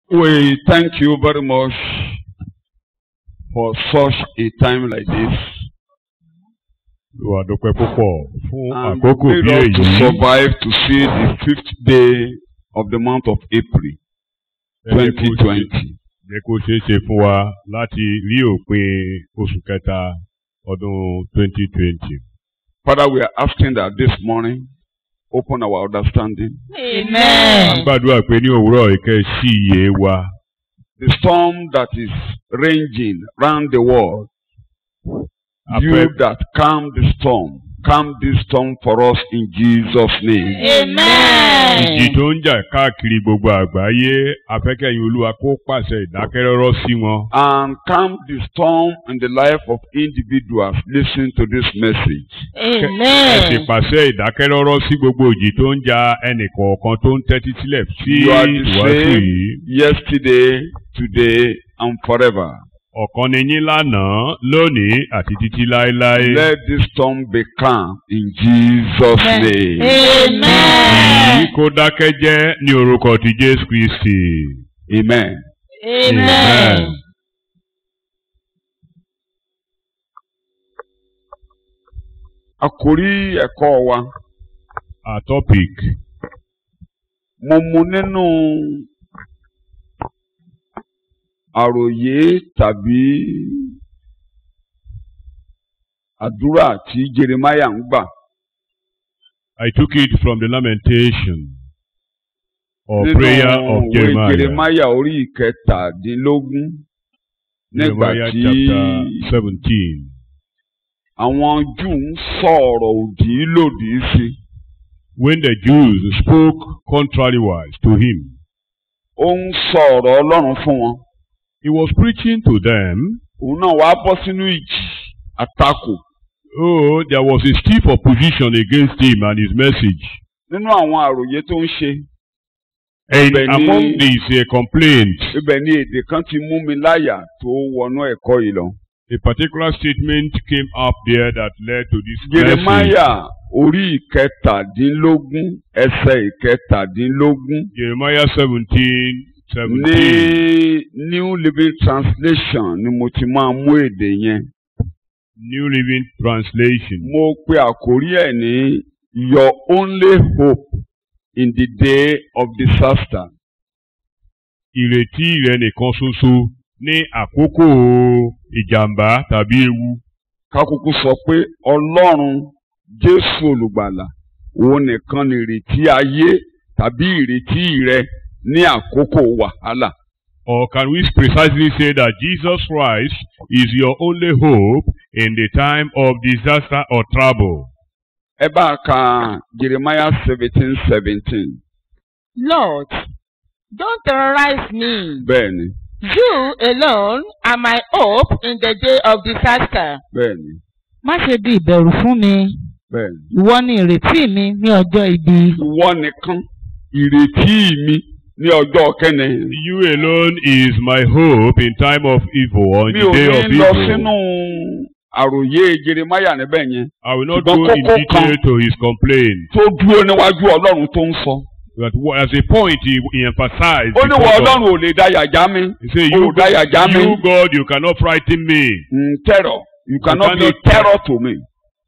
We thank you very much for such a time like this. Olúwa dúpẹ́ púpọ̀ fún And àkókò made bí us to èyí. survive to see the fifth day of the month of April Ẹ jẹ́ kó ṣe- 2020. Jẹ́ kó ṣeé ṣe fún wa láti rí òpin oṣù kẹta ọdún 2020. Father, we are asking that this morning, open our understanding. A ń Amen. gbàdúrà pé ní òwúrọ̀ ìkẹ́ sí iye wa. The storm that is raging round the world, A you fẹ́ that calm the storm, calm this storm for us in Jesus' name. Amen. ìjì tó ń jà káàkiri gbogbo àgbáyé afẹ́kẹ́yìn olúwa kó pàṣẹ ìdákẹ́rọ́rọ́ sí wọn. And calm the storm in the life of individuals listening to this message. ẹ sì Amen. pàṣẹ ìdákẹ́rọ́rọ́ sí gbogbo ìjì tó ń jà ẹnì kọ̀ọ̀kan tó ń tẹ́tí sílẹ̀ sí You are the ìwàásù same yìí. yesterday, today, and forever. ọ̀kan ni yín lánàá lónìí àti títí láéláé. Let this storm be calm in Jesus' name. Amen. Èyí kó dákẹ́ jẹ́ ní orúkọ ti Jésù Kristi. Amen. Amen. Àkórí ẹ̀kọ́ wa, Our topic mo mu nínú àròyé tàbí àdúrà tí Jeremiah ń gbà I took it from the lamentation or nínú prayer of ìwé Jeremiah. Jeremiah orí ìkẹtàdínlógún nígbà Jeremiah tí chapter seventeen. àwọn Júù ń sọ̀rọ̀ òdì lòdì sí i. When the Jews spoke contrariwise to him, ó ń sọ ọ̀rọ̀ Ọlọ́run fún wọn. he was preaching to them. òun náà wàá bọ́ sínú ìjì àtakò Oh, there was a stiff opposition against him and his message. nínú àwọn àròyé tó ń ṣe. And Ibẹ̀ ni- among these uh, complaints, ibẹ̀ ni èdè kan ti mú mi láyà tó wọnú ẹ̀kọ́ yìí lọ. a particular statement came up there that led to this message. Jeremiah orí ìkẹtàdínlógún ẹsẹ̀ ìkẹtàdínlógún Jeremiah seventeen ní seventeen. New Living Translation ni mo ti máa mú èdè yẹn. New Living Translation. mo pe àkórí ẹ̀ ní Your only hope in the day of disaster. Ìrètí rẹ nìkan ṣoṣo ní àkókò ìjàmbá tàbí ewu. kákúkú sọ pé ọlọ́run jésù olùgbàlà òun nìkan ni ìrètí ayé tàbí ìrètí rẹ ní àkókò wàhálà. Or can we precisely say that Jesus Christ is your only hope in the time of disaster or trouble? ẹ bá a ka jeremiah seventeen seventeen Lord, don't terrorize me. bẹ́ẹ̀ ni You alone are my hope in the day of disaster. bẹ́ẹ̀ ni má ṣe di ìbẹ̀rù fún mi bẹ́ẹ̀ ni. ìwọ ni ìrètí mi ní ọjọ́ ibi. ìwọ nìkan ìrètí mi ní ọjọ́ kẹ́ni. You alone is my hope in time of evil or in mi the ò day of ní lọ evil. sínú àròyé jeremiah níbẹ̀ yẹn I will not ṣùgbọ́n go in kókó detail kan- to his complaint. tó dúró níwájú ọlọ́run tó ń sọ. But wha- as a point, he, he emphasized. ó ní wọ before God. ọlọ́run ò lè dá yàjá mi. He said, Oh, you, that you jam me. you God, you cannot frighten me. Mm, terror you cannot be a cannot- terror to me.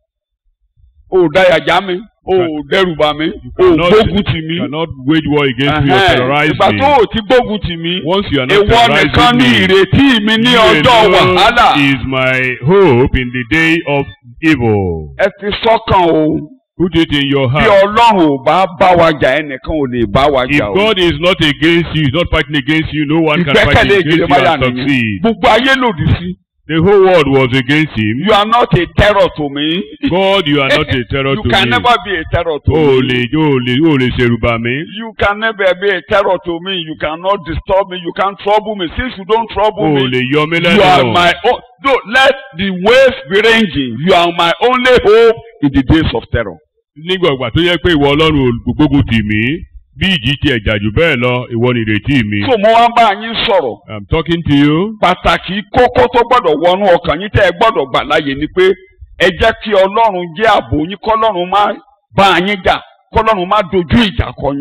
o ò dáyàjá mi o ò dẹ́rùbà mi o ò cannot- gbógun tì mí. You cannot wage war against me or Ẹhẹ́n, terrorize ìgbà me. tó o ti gbógun tì mí Once you are not ìwọ nìkan terrorizing ní me, ìrètí mi ní you ọjọ́ alone wàhálà. is my hope in the day of evil. ẹ fi sọ́kàn o Put it in your bí heart. ọlọ́run ò bá bá wa jà ẹnìkan ò lè bá wa If jà o. God is not against you, is not fighting against you, no one can fight ìgbẹ́kẹ̀lé against you Jeremiah and nìyẹn succeed. gbogbo ayé lòdì sí. The whole world was against him. you are not a terror to me. God, you are not a terror you to can me. never be a terror to O me. lè o lè o lè ṣèrùbà mi. You can never be a terror to me. You cannot disturb me. You can't trouble me. Since you don't trouble O me, lè yọ mí you are lẹ́nu. my own. No, let the waves be ranging. You are my only hope in the days of terror. Nígbà ìgbà tó yẹ pé ìwọ Ọlọ́run olùgbógun tì mí, bí ìjì ti ẹ̀jà jù bẹ́ẹ̀ lọ, ìwọ ni ìrètí mi. So mo wá ń bá yín sọ̀rọ̀. I'm talking to you. Pàtàkì kókó tó gbọ́dọ̀ wọnú ọkàn yín tẹ́ ẹ gbọ́dọ̀ gbà láàyè ni pé ẹ jẹ́ kí Ọlọ́run jẹ́ ààbò yín kọ́lọ́run má bá yín jà kọ́lọ́run má dojú ìjà kọ yín.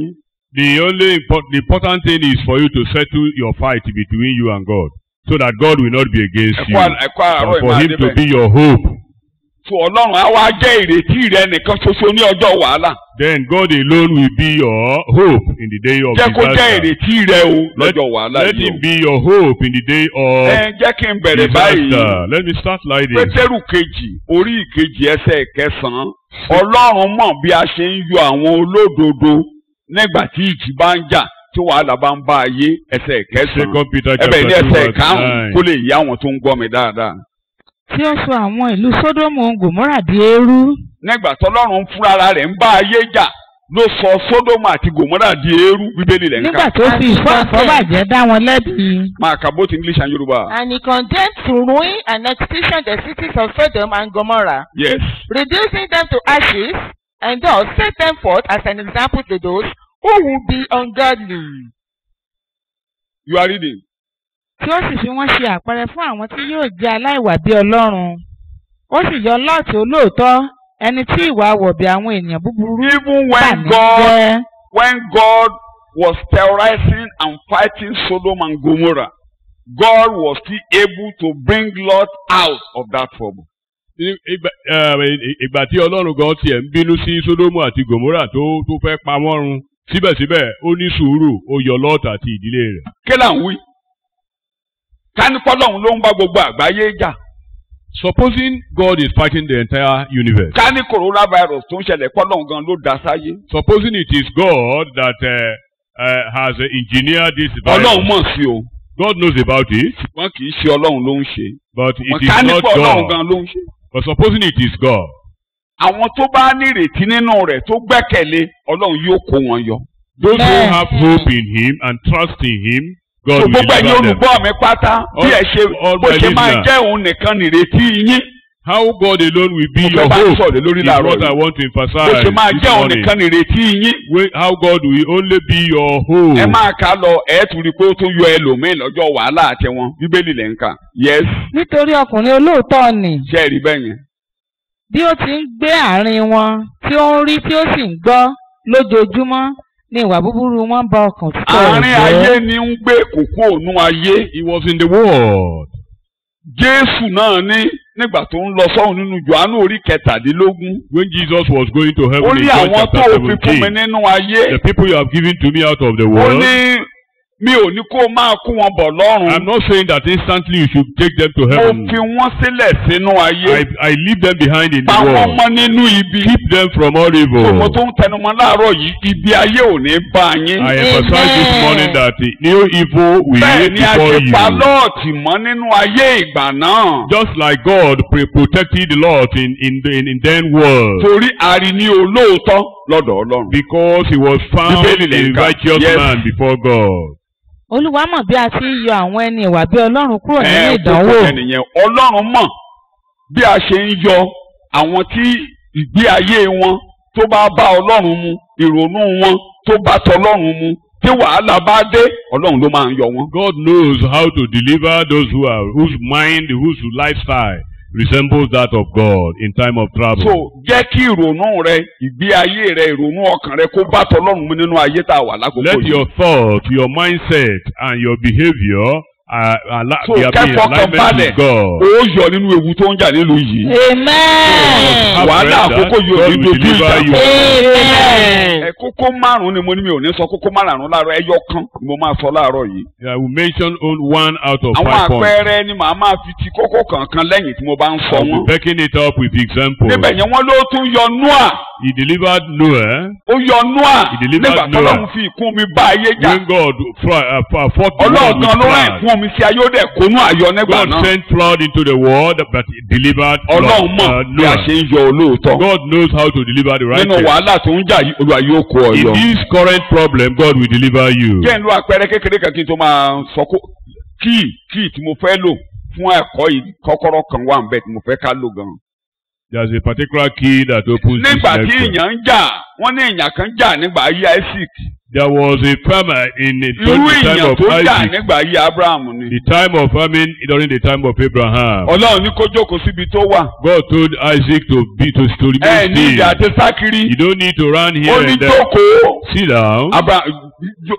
The only import, the important thing is for you to settle your fight between you and God, so that God will not be against you, ẹ̀kọ́ ẹ̀kọ́ àárọ̀ and for ìmáa Him to débẹ̀. be your hope. tó ọlọ́run á wá jẹ́ ìrètí rẹ nìkan ṣoṣo ní ọjọ́ wàhálà. Then God alone will be your hope in the day of jẹ́ kó jẹ́ disaster. ìrètí rẹ o Let, lọ́jọ́ wàhálà let yìí Him o. be your hope in the day of ẹ jẹ́ kí n bẹ̀rẹ̀ báyìí. disaster. Let me start like this. pétérù kejì orí ìkejì ẹsẹ̀ kẹsàn-án ọlọ́run mọ̀ bí a ṣe ń yọ àwọn olódodo nígbà tí ìjì bá ń jà tí wàhálà bá ń bá ayé ẹsẹ̀ kẹsàn-án Second Peter ẹbẹ̀ ní chapter two ẹsẹ̀ verse karùn-ún nine. kó lè yá àwọn tó ń gbọ́ mi dáadáa. tí ó sọ àwọn ìlú sódómù gòmórà di eérú nígbà tọ́lọ́run fúnra rẹ̀ ń bá ayé jà ló sọ sódómù àti gòmórà di eérú bíbélì rẹ̀ ń nígbà kà tó fi ìfọ́ àfọ́bàjẹ́ dá wọn lẹ́bi máa kà both English and Yorùbá. And he condemned to ruin and extinction the cities of Sodom and Gomorrah, yes reducing them to ashes, and thus set them forth as an example to those who would be ungodly. you are reading. tí ó sì fi wọ́n ṣe àpẹẹrẹ fún àwọn tí yóò jẹ́ aláìwà bí ọlọ́run ó sì yọ lọ́ọ̀tì olóòótọ́ ẹni tí ìwà wọ̀bì àwọn ènìyàn búburú even bà when ní God jẹ́ when God was terrorizing and fighting Sodom and Gomorrah, God was still able to bring Lot out of that trouble. Ní- ìgbà ẹ, ìgbà tí ọlọ́run gan tiẹ̀ ń bínú sí sódómù àti gòmórà tó tó fẹ́ pa wọ́n run síbẹ̀síbẹ̀ ó ní sùúrù ó yọ lọ́ọ̀tì àti ìdílé rẹ̀. Kí là ń wí? Kánípọ́lọ́hún ló ń bá gbogbo àgbáyé jà. Supposing God is fighting the entire universe, Kání coronavirus tó ń ṣẹlẹ̀ pọ́lọ́hún gan ló dá sáyé. supposing it is God that uh, uh, has uh, engineered this Ọlọ́run virus, mọ̀ sí o. God knows about it, Ṣùgbọ́n kì í ṣe Ọlọ́run ló ń ṣe. but Wọ́n it is not kánípọ̀ Ọlọ́run God. gan ló ń ṣe. But supposing it is God, Àwọn tó bá nírètí nínú rẹ̀ tó gbẹ́kẹ̀lé Ọlọ́run yóò kó wọn yọ. those who Amen. have hope in Him and trust in Him, God so will gbogbo ẹ̀yin deliver them. olùgbọ́ mi pátá bí All- ẹ ṣe all bó my ṣe máa listeners. jẹ́ òun nìkan nìrètí yín How God alone will be Mo your fẹ́ bá hope sọ̀rọ̀ lórí is láàárọ̀ what I yìí. want to bó emphasize ṣe máa this jẹ́ òun morning. nìkan nìrètí yín Way- How God will only be your hope. ẹ máa kà á lọ ẹ tún rí i pé ó tún yọ ẹlòmíín lọ́jọ́ wàhálà àti wọn bíbélì lẹ́ ń kà yes nítorí ọkùnrin olóòótọ́ ni ṣe é rí bẹ́ẹ̀ yẹn bí ó ti ń gbé àárín wọn tí ó ń rí tí ó sì ń gbọ́ lójoojúmọ́ ni ìwà búburú wọn bá ọkàn títọ́ àárín rẹ̀ ayé jẹ́. ni ń gbé kókó ònú ayé He was in the world. Jésù náà ní nígbà tó ń lọ sọ́hun nínú Jòhánù orí kẹtàdínlógún When Jesus was going to ó heaven in ní John àwọn tó chapter o fi fún mi 17, nínú ayé the people you have given to me out of the ó world, ní mi ò ní kó o máa kó wọn bọ̀ lọ́rùn I'm not saying that instantly you should take them to mo heaven. fi wọ́n sílẹ̀ sínú ayé I, I leave them behind in the pa wọ́n world. mọ́ nínú ibi Keep them from all tó mo evil. tó ń tẹnumọ́ láàárọ̀ yìí ibi ayé ò ní bá yín I emphasize this Amen. morning that the new evil will bẹ́ẹ̀ hate ni a before ṣe pa you. lọ́ọ̀tì mọ́ nínú ayé ìgbà náà Just like God pre- protected Lot in, in, the, in, in then world. torí àrí ní olóòótọ́ lọ́dọ̀ Ọlọ́run. Because he was found Bíbélì lè a kà. righteous Yes. man before God. olúwa mọ̀ bí a ti ń yọ àwọn ẹni ìwà bí ọlọ́run kúrò nínú Ẹ, ìdánwò kókó yẹn nìyẹn Ọlọ́run mọ̀ bí a ṣe ń yọ àwọn tí ìgbé ayé wọn tó bá bá Ọlọ́run mu ìrònú wọn tó bá tọlọ́run mu tí wàhálà bá dé Ọlọ́run ló máa ń yọ wọn. God knows how to deliver those who are whose mind, whose lifestyle resembles that of God in time of trouble. so jẹ́ kí ìrònú rẹ ìgbé ayé rẹ ìrònú ọkàn rẹ kó bá tọlọ́run mu nínú ayé tá a wà lákòókò Let yìí. your thought, your mindset, and your behavior uh, ala- So, be be in kẹ́fọkàn alignment balẹ̀. with God. ó yọ nínú ewu tó ń jà nílùú yìí. amen Have wàhálà read that, àkókò yìí ò God ní will dojú deliver ìjà you. kọ. amen ẹ kókó márùn ni mo ní mi ò ní sọ kókó márùn láàárọ̀ ẹyọ kan ni mo máa sọ láàárọ̀ yìí. I will mention on- one out of àwọn five points. àpẹẹrẹ ni màá máa fi ti kókó kankan lẹ́yìn tí mo bá ń sọ I will wọn. be backing it up with examples. níbẹ̀ yẹn wọ́n ló tún yọ Noah He delivered Noah ó yọ Noah He delivered nígbà Noah. tọ́lọ́run fi ìkún omi bá ayé jà. when God fought, uh, fought fought the world ọlọ́run gan ló with rán flood. ìkún omi sí ayé ó dẹ̀ kónú àyọ nígbà God náà. sent flood into the world but he delivered ọlọ́run Lot, mọ̀ uh, bí a Noah. ṣe ń yọ olóòótọ́. God knows how to deliver the nínú righteous. wàhálà tó ń jà yìí Olúwa yóò kó ọ In yọ. this current problem, God will deliver you. jẹ́ ń lo àpẹẹrẹ kékeré kan kí n tó máa sọ kó kíì kíì tí mo fẹ́ lò fún ẹ̀kọ́ yìí kọ́kọ́rọ́ kan wà níbẹ̀ tí mo fẹ́ ká lò gan. There's a particular key that opens this nígbà tí network. èèyàn ń jà wọ́n ní èèyàn kan jà nígbà ayé Isaac There was a famine in the, irú during the time èèyàn of tó jà Isaac, nígbà ayé Abraham ni the time of famine during the time of Abraham. Ọlọ́run ní kó jókòó síbi tó wà God told Isaac to be to, to ẹ remain ní ìjà still. àti sákiri You don't need to run ó here ní and there. jókòó Sit down. Abraham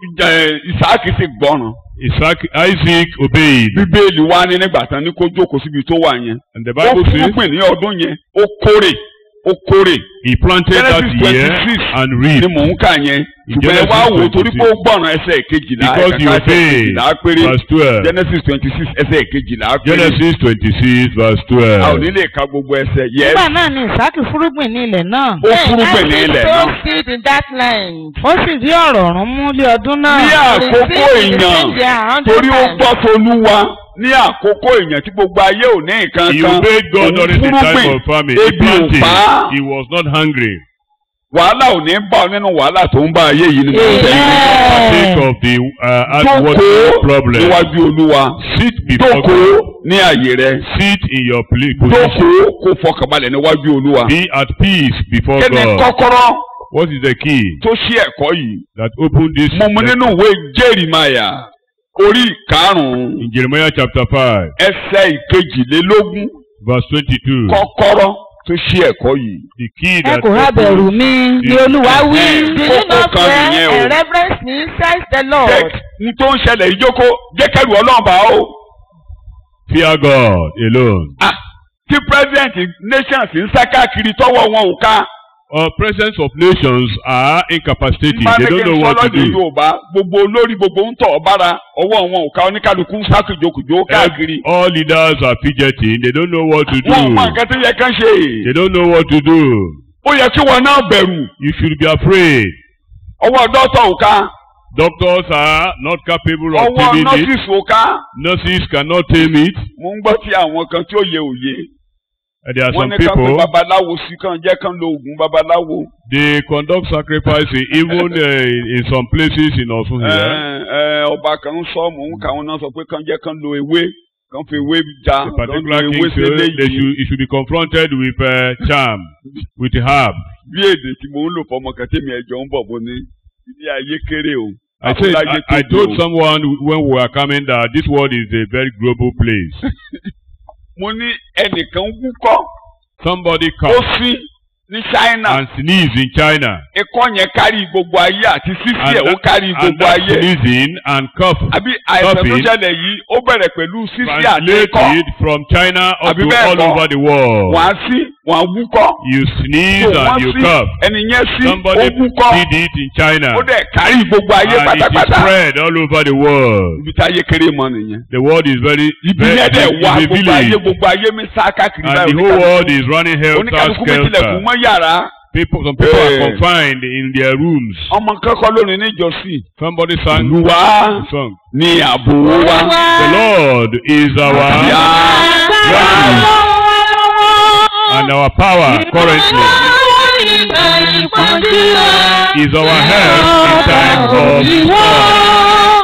Isaac sì gbọ́ràn Isaac, Isaac obeyed. bíbélì wa ní nígbà tán ní kó jókòó síbi tó wà yẹn And the ó Bible says fúrúgbìn ní ọdún yẹn ó kórè ó kórè he planted that Genesis year 26 and ni reaped. mò ń kà yẹn In ṣùgbọ́n ẹ wá Genesis wò ó torí pé ó 26. gbọ́ràn ẹsẹ̀ kejìlá Because he ẹ̀ka ẹsẹ̀ obeyed. kejìlá péré Verse 12. Genesis twenty six ẹsẹ̀ kejìlá péré Genesis 26 verse a ò 12. ní lè ka gbogbo ẹsẹ̀ yẹ nígbà náà ni ìsákì fúrúgbìn ní ilẹ̀ náà ó fúrúgbìn ní ilẹ̀ náà Sow seed in that land. ó sì rí ọ̀rọ̀ ọ̀run mú lé ọdún náà ní àkókò Receive the èèyàn same year a hundred torí ó times. gbọ́ tolúwa ní àkókò èèyàn tí gbogbo ayé ò ní nǹkan He kan obeyed God òun during the time fúrúgbìn of famine. He ebi ò planted. pa á. He was not hungry. wàhálà ò ní bá ọ nínú wàhálà tó ń bá ayé yìí ni mo ń tẹ̀ Think of the uh, jókòó outward problem. níwájú olúwa Sit before jókòó God. ní àyè rẹ Sit in your pla- position. jókòó kó fọkànbalẹ̀ níwájú olúwa Be at peace before kí ni God. kọ́kọ́rọ́ What is the key tó ṣí ẹ̀kọ́ yìí that opened this? mo mú nínú ìwé Jérémáyà orí ìkarùn-ún In Jeremiah chapter 5, ẹsẹ̀ ìkejìlélógún verse 22. kọ́kọ́rọ́ tó ṣí ẹ̀kọ́ yìí. The key ẹ that kò rá bẹ̀rù opens mi ni olúwa wí Do you Kókó not kan fear nìyẹn o. and reverence me, says the jẹ́ Lord. n tó ń ṣẹlẹ̀ ìjókòó jẹ́ kẹ́rù ọlọ́run bá o. fear God alone. Ah, tí president nations ń sá káàkiri tọ́wọ́ wọn ò ká. Our presence of nations are incapacitated. bá They ní don't kí n know sọ what to lọ́dún do. Yorùbá gbogbo olórí gbogbo ń tọ̀ ọ́ bára ọwọ́ wọn ò ká oníkálukú ń sá kùjokùjo káàkiri. All leaders are fidgeting. They don't know what to do. wọn ò mọ nǹkan tó yẹ kán ṣe. They don't know what to do. ó yẹ kí wọn náà bẹ̀rù You should be afraid. ọwọ́ dọ́tọ̀ ò ká Doctors are not capable of ọwọ́ taming it. nọ́ọ̀sìsì ò ká. Nurses cannot tame it. mo ń gbọ́ tí àwọn kan tí ó yẹ òye. And there are wọ́n some ní kán pé people, babaláwo sí kán jẹ́ kán lo oògùn babaláwo. they conduct sacrifice even uh, in some places in Osun Ẹ, here. ẹ, ọba kan ń sọ mò ń kà wọn náà sọ pé kán jẹ́ kán lo ewé kán fi ewé ja A kán lo particular ewé king sí say they eléyìí. should, he should be confronted with uh, charm, with herb. bí èdè tí mò ń lò fọmọ kan tèmi ẹjọ ń bọ̀ bó ní ilé ayé kéré o. I said, Àbúláyé I, I tóbi told o. someone when we were coming that this world is a very global place. mo ní ẹnìkan wúkọ́ Somebody ó coughed sín ní China and sneezed in China. ikọ́ yẹn kárí gbogbo ayé àti sísí And ẹ̀ ó that, kárí and gbogbo that ayé. sneezing and cough àbí àìsàn tó coughing ṣẹlẹ̀ yìí ó bẹ̀rẹ̀ pẹ̀lú sísí àti ikọ́ translated from China up Àbí to bẹ́ẹ̀ all kọ́? over the world. wọ́n á sí wọ́n á wúkọ́. You sneeze So and wọ́n you sí cough. ẹni yẹn sí ó Somebody wúkọ́ did it in China. ó dẹ̀ kárí gbogbo ayé And it is pátápátá. spread all over the world. ibi tí ayé kéré mọ nìyẹn. The world is very, ibi very yẹn dẹ̀ is wá a gbogbo ayé village. gbogbo ayé mi sá káàkiri And the whole world is running helter oníkàlùkù mi tilẹ̀kùn skelter. mọ́ yàrá. People, some people Eh. are confined in their rooms. ọmọ kankan lónìí níjọsìn. Somebody sang Olúwa a song. ní ààbò wa. The Lord is our Yá. refuge and our power currently is our help in time of storm.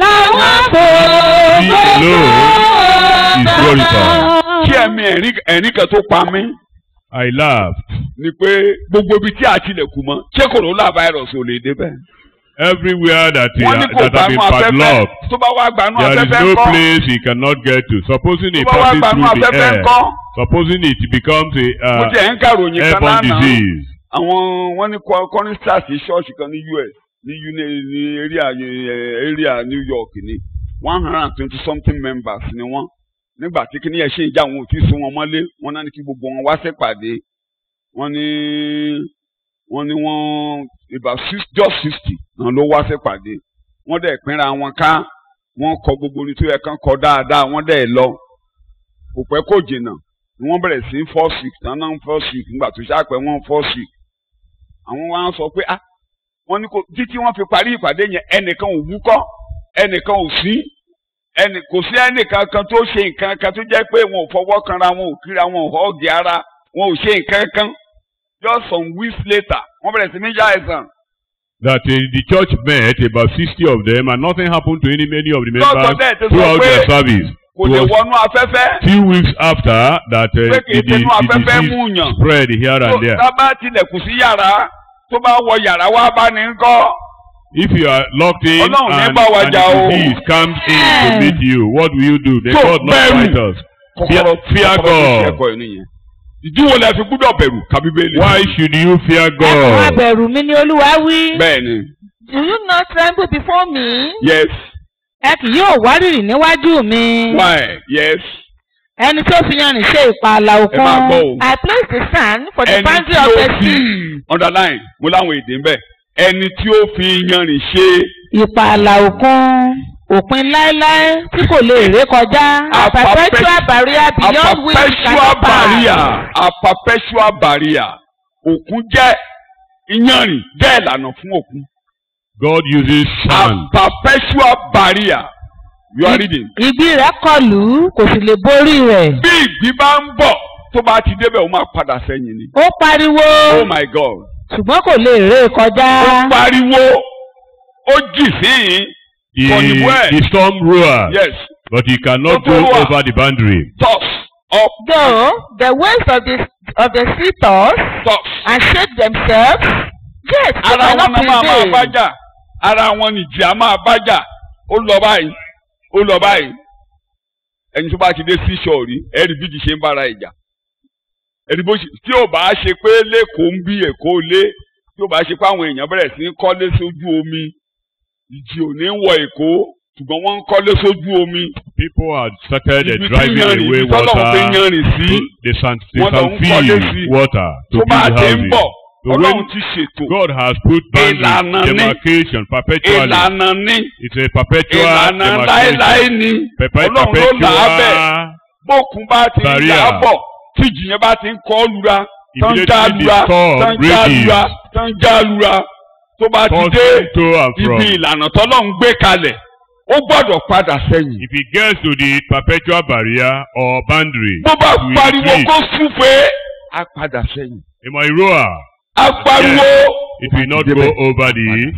He alone is glorified. kí ẹ̀mí ẹ̀rín ẹ̀rín kan tó pa mí I laughed. ni pé gbogbo ibi tí a tilẹ̀kùn mọ́ ṣé corona virus ò lè débẹ̀. Everywhere that, he, wọ́n ní kò that have been gbanú afẹ́fẹ́ padlocked, tó bá wá gbanú there is afẹ́fẹ́ no ńkọ́ place he cannot get to. Supposing he tó bá wá passes gbanú through the afẹ́fẹ́ air, ńkọ́ supposing it becomes a mo uh, jẹ́ ń kàròyìn kan airborne lánàá disease, àwọn wọ́n ní kọrin stars ní ṣọ́ọ̀ṣì kan ní US ní uni ní area eh, area New York ní one hundred and twenty something members ni wọ́n nígbà tí kíní ẹ̀ ṣe ìjà wọn ò tí ì sí wọn mọ́lé wọ́n náà ní kí gbogbo wọn wá ṣèpàdé wọ́n ní wọ́n ní wọ́n about six just sixty náà ló wá ṣèpàdé wọ́n dẹ̀ pínra wọn ká wọ́n kọ gbogbo ní tó yẹ kán kọ dáadáa wọ́n dẹ̀ lọ kò pẹ́ kò jìnnà ni wọ́n bẹ̀rẹ̀ sí fall sick tán náà ń fall sick nígbà tó ṣàpẹ́ wọ́n fall sick àwọn wa sọ pé ah wọ́n ní kò títí wọ́n fi parí ìpàdé yẹn ẹnìkan ò wúkọ́ ẹnìkan ò sí ẹnì kò sí ẹnìkan kan tó ṣe nǹkan kan tó jẹ́ pé wọn ò fọwọ́ kanra wọn ò kíra wọn ò họ́ọ̀gì ara wọn ò ṣe nǹkan kan just some weeks later wọ́n bẹ̀rẹ̀ sí ní yá ẹ̀sán that uh, the church met about sixty of them and nothing happened to any many of the lọ́sọ̀ members dẹ̀ ti sọ throughout pé their service. kò lè was- wọnú afẹ́fẹ́ Few weeks after that, uh, pé kì í the, the, ṣe inú the afẹ́fẹ́ disease mú yàn spread here tó and there. tá bá tilẹ̀kùn sí yàrá tó bá wọ yàrá wá bá ní kọ́ If you are locked in Ọlọ́run ní and, bá wa and jà o. the disease comes in to Yeah. meet you, what will you do? Then So, God not bẹ̀rù. fight us. Fear, kọ́kọ́rọ́ fear kọ́kọ́rọ́ tó ṣe God. ẹ̀kọ́ ẹ̀ nìyẹn ìdíwọ́ la fi gbúdọ̀ bẹ̀rù kàbíbélì Why should you fear ẹ kò máa God? bẹ̀rù mi ní olúwa wí. bẹ́ẹ̀ ni Do you not tremble before me? yes ẹ kì yóò wárìrì níwájú mi. why yes ẹni tó fi yanrìn ṣe ìpààlà ẹ máa gbọ́ òkun. o I place the sand for the ẹni boundary tí of ó the fi sea. underline mo láwọn èdè ń bẹ ẹni tí ó fi yanrìn ṣe ìpààlà òkun òpin láéláé tí kò lè ré kọjá. A A perpetual perpet- barrier a beyond which we perpetual cannot pass. barrier a perpetual barrier òkun jẹ́ iyanrìn jẹ́ ìlànà fún òkun God uses a sand. perpetual barrier you are reading. ìgbì rẹ̀ kọlù kò sì lè borí rẹ̀. bí ìgbín bá ń bọ̀ tó bá ti débẹ̀ ó máa padà sẹ́yìn ni. ó pariwo oh my god. ṣùgbọ́n kò lè ré kọjá. ó pariwo ó jì sí The, For the word. the storm roars, yes but he cannot Tó go tó wà. over the boundary. toss up Though the waves of the of the sea toss toss. and shake themselves, yet they ara wọn cannot náà máa máa prevail. bájà ara wọn nìjì á máa bájà ó lọ báyìí ó lọ báyìí ẹni tó bá ti dé sí ṣọ́ọ̀rí ẹ̀rí bíjì ṣe ń bára ìjà ẹni bó ṣe tí ò bá ṣe pé lẹ́kọ̀ọ́ ń bí èkó lé tí ò bá ṣe pé àwọn èèyàn bẹ̀rẹ̀ sí ń kọ́lé sójú omi ìjì ò ní wọ èkó ṣùgbọ́n wọ́n ń kọ́lé sójú omi People had started uh, ibi tí driving yanrìn away ibi tọ́lọ̀ ń fi water. yanrìn sí to- They can, they Wọ́n lọ can ń kọ́lé sí. fill water to tó bá build ti ń houses. bọ̀ So ọlọ́run when ti ṣètò God has put Ìlànà boundaries, ní. demarcation perpetually. ìlànà ní It's a perpetual ìlànà demarcation. láéláé ní Perpe- ọlọ́run ló là á bẹ̀ perpetual. bókun bá ti ń Barrier. yà á bọ̀ tí ìjìyẹn bá ti ń kọ́ lura tán já Immediately lura the storm tán já rages. lura tán já lura tó bá ti dé Tossing to and from. ibi ìlànà tọ́lọ́run gbé kalẹ̀ ó gbọ́dọ̀ padà sẹ́yìn. If he gets to the perpetual barrier or boundary, bó bá he will pariwo retreat. kó súfèé á padà sẹ́yìn. He might roar. á pariwo It will not go over the.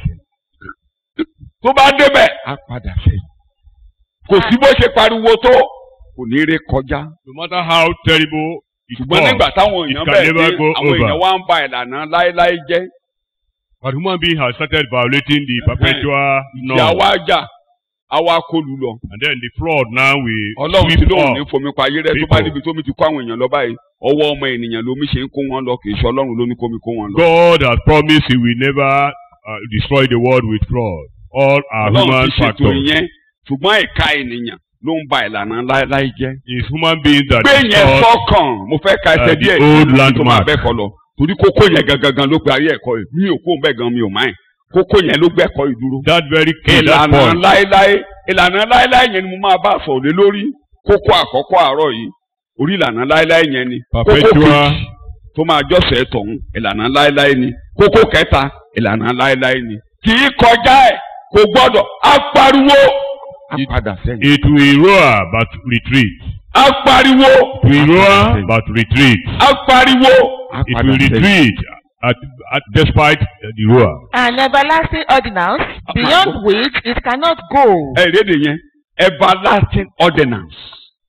tó bá débẹ̀ á padà sẹ́yìn. kò sí bó ṣe pariwo tó kò ní ré kọjá. No matter how terrible it ṣùgbọ́n was, nígbà táwọn it èèyàn can bẹ̀rẹ̀ never dé go àwọn over. èèyàn wá ń ba ìlànà láéláé jẹ́. but human being has started violating the perpetual ìyá law, wa jà àwa kọlù lọ. and then the flood now will ọlọ́run ti sweep lóun ní up. fomi pa ayé rẹ tó people. bá níbi tómi ti kó àwọn èèyàn lọ báyìí ọwọ́ ọmọ ènìyàn lomi ṣe ń kó wọn lọ kì í ṣe ọlọ́run ló ní kómi kó wọn lọ. God has promised He will never uh, destroy the world with flood. All are ọlọ́run human ti ṣètò factors. ìyẹn ṣùgbọ́n ẹ̀ka ènìyàn ló ń ba ìlànà láéláé jẹ́. It's human beings that gbé yẹn distort sọ́kàn mo fẹ́ ka ẹsẹ̀ uh, the díẹ̀ old tó máa landmark. bẹ́ẹ̀ kọ́ lọ torí kókó yẹn gangan ló pe ayé ẹ̀kọ́ yìí mi ò kó bẹ́ẹ̀ gan mi ò máa ẹ̀ kókó yẹn ló gbẹ́kọ́ yìí dúró. That very key, that ìlànà point. láéláé ìlànà láéláé yẹn ni mo máa bá sọ̀rọ̀ lé lórí kókó àkọ́kọ́ àárọ̀ yìí orí ìlànà láéláé yẹn ni kókó Perpetual. kejì tó máa jọ́sẹ̀ tọ̀hún ìlànà láéláé ni kókó kẹta ìlànà láéláé ni kì í kọjá ẹ̀ kò gbọ́dọ̀ á pariwo á It- padà sẹ́yìn It will roar but retreat. á pariwo It will roar but retreat. á pariwo á It padà will sẹ́yìn. retreat at, at, despite uh, the roar. An everlasting ordinance beyond which it cannot go. ẹ rédè yẹn everlasting ordinance.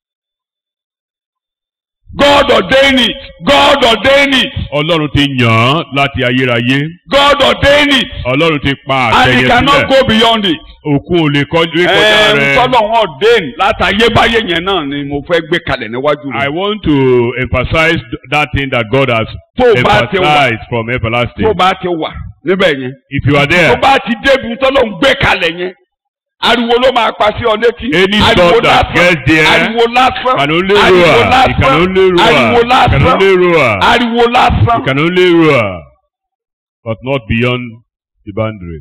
God ordain it God ordain it Ọlọ́run ti yàn án láti ayérayé. God ordain it Ọlọ́run ti pa and àṣẹ he yẹn cannot sílẹ̀. go beyond it. Òkun ò lè kọjú kọjá Ẹ̀ẹ́n rẹ̀. tọ́lọ̀ wọn ordain láti ayébáyé yẹn náà ni mo fẹ́ gbé kalẹ̀ níwájú I rẹ̀. want to emphasize that thing that God has Tó o bá ti wà emphasized from everlasting. tó o bá ti wà níbẹ̀ yẹn If you are tó there, o bá ti débi tọ́lọ̀ ń gbé kalẹ̀ yẹn ariwo ló máa pa sí ọ létí. any ariwo thought that gets there ariwo lásán can only ariwo roar. It lásán can only ariwo roar. It can lásán only roar. ariwo lásán. It can only roar, but not beyond the boundary.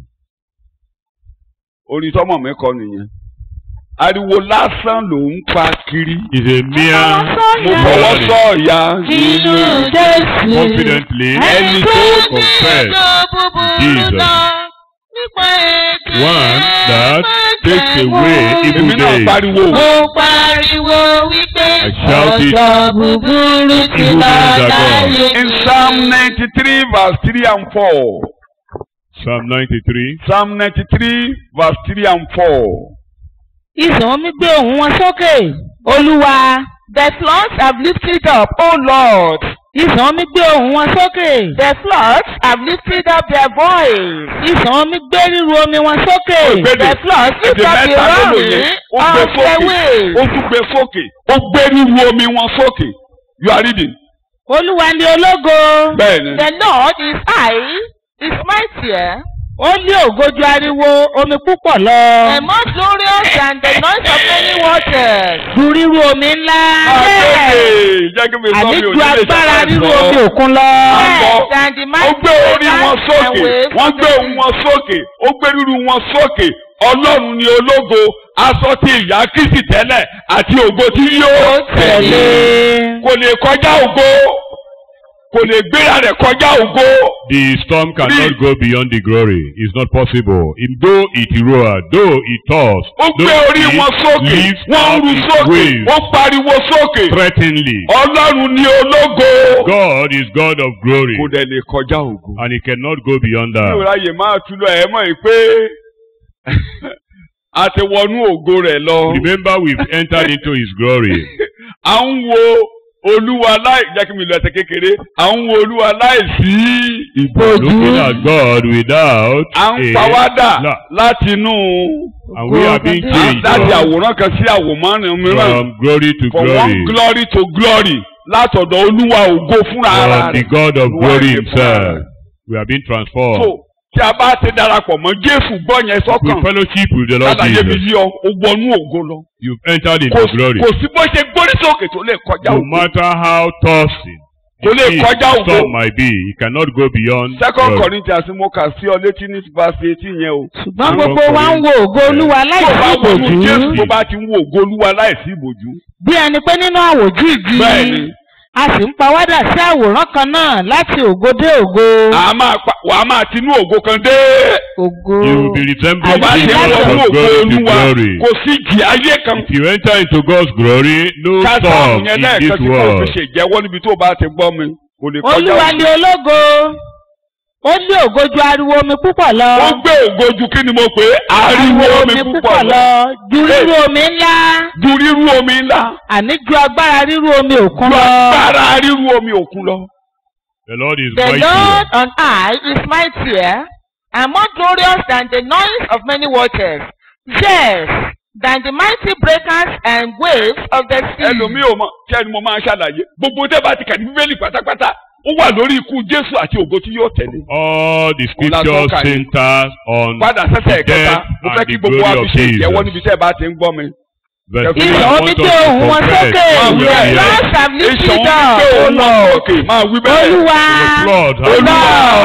orin tọmọ mi kọ nìyẹn ariwo lásán ló ń pa kiri It's a mere mo fọwọ́ roaring. sọ ìyá nínú Jésù. confidently Ẹni tó confess Jesus. One that takes away èmi evil náà days. pariwo Mo pariwo wípé I shouted, ọjọ́ búburú ti Evil lọ days are gone. láyé in mi. psalm ninety three verse three and four Psalm 93. psalm ninety three verse three and four Ìsàn omi gbé ohùn wọn sókè olúwa The floods have lifted up, O Lord. ìsàn omi gbé ohùn wọn sókè The floods have lifted up their voice. ìsàn omi gbé ríru omi wọn sókè Ògbédè. The floods lift Èdè up the mẹ́ta ló lò roaring yẹn. Ó gbé of the sókè. Ó waves. tún gbé sókè. Ó gbé ríru omi wọn sókè. You are reading. olúwa ni ológo Bẹ́ẹ̀ni. The Lord is high, is mightier, ó lé ògo ju ariwo omi púpọ̀ lọ and more glorious than the noise of many waters. ju ríru omi ńlá Àgbègbè jẹ́ kí mi sọ àní mi ò ju ní lè agbára ṣàlàyé ríru sọ. omi òkun lọ Àgbọ̀. Yes, than the Ó mighty gbé orí wọn waters and sókè. waves Wọ́n of gbé the ohùn wọn sókè. Ó gbé ríru wọn sókè. Ọlọ́run ni ológo. Aṣọ ti ìyá Kristi tẹ́lẹ̀ àti ògo tí yóò tẹ̀lé. tẹ̀lé Kò lè kọjá ògo. Kò lè gbéra rẹ̀ kọjá ògo. The storm cannot Read. go beyond the glory. It's not possible. In though it roar, though it toss, Ó gbé though orí it wọn sókè. lifts Wọ́n up ń ru its sókè. waves Ó pariwo sókè. threateningly. Ọlọ́run ni ológo. God is God of glory, Kò dẹ̀ lè kọjá ògo. and He cannot go beyond Mi ò that. ráyè máa tú lọ ẹ̀ mọ̀ yìí pé a ti wọnú ògo rẹ̀ lọ. Remember, we've entered into His glory. À ń wo Olúwa láì jẹ́ kí mi lọ ẹsẹ̀ kékeré. À ń wo Olúwa láì sí ìbòjú. Looking at God without À ń a pawádà la- láti inú and we are being changed láti from, àwòrán kan sí àwòmọ́rin mìíràn. from glory to From glory, one glory to glory. Látọ̀dọ̀ Olúwa ògo fúnra ara from the rẹ̀. God of Olúwa glory ìṣe fúnra Himself. rẹ̀. We are being So transformed. tí a bá ti darapọ̀ mọ́ Jésù gbọ́ yẹn We sọ́kàn. fellowship with the Lord Lálàyé mi Jesus. yí ọ, ó wọnú ògo lọ. You've entered kò into glory. kò sí bó ṣe gbórí sókè tó lè kọjá No ògo. matter how tossing Kò lè the kọjá ògo. storm might be, it cannot go beyond second glory. Corinthians mo kà sí ọ létí ní verse eighteen yẹn o. ṣùgbọ́n Àwọn gbogbo wa ń wo ògo olúwa tó láìsí bá wọnú Jésù ìbòjú tó bá ti ń wo ògo Olúwa láìsí ìbòjú. bí ẹni pé nínú àwòjú igi bẹ́ẹ̀ni a sì ń pawádà sí àwòrán kan náà láti ògo dé ògo a máa pa wàá máa tinú ògo kan dé. ògo You will be resembling tó bá ti ń Jesus wọnú from ògo glory to Olúwa glory. kò sí ìjì ayé kan. If you enter into God's glory, no ká sáàmù storm yẹn in lẹ́ẹ̀kan this tí kò fi world. ṣe ìjẹ́wọ́ níbi tó bá ti gbọ́ mi kò lè kọjá olúwa ògo. ni ológo ó lé ògo ju ariwo omi púpọ̀ lọ ó gbé ògo ju kí ni mo pè é ariwo omi púpọ̀ lọ ju ríru omi ńlá ju rírú omi ńlá àní ju agbára ríru omi òkun ju lọ agbára rírú omi òkun lọ. The Lord is The mighty. Lord on high is mightier and more glorious than the noise of many waters. Yes, than the mighty breakers and waves of the sea. ẹlòmíì ò mọ kí ẹni mo máa ń ṣàlàyé gbogbo tẹ́ bá ti kà ní bíbélì pátápátá ó wà lórí ikú jésù àti ògo tí yóò tẹ̀lé. All the Ọlá tó scriptures kà yìí. centers on padà sẹ́sẹ̀ the ẹ̀kẹta death mo fẹ́ and kí the gbogbo wa glory fi of ṣe ìjẹ́wọ́ Jesus. níbi tẹ́ ẹ bá ti ń gbọ́ mi. Verse Ìsàn three, I omi want gbé us to ohùn wọn confess sókè. Máa wí with bẹ́ẹ̀. the Floods have èsàn lifted gbé up, O òun lọ Lord. sókè máa wí bẹ́ẹ̀. olúwa flood. Olúwa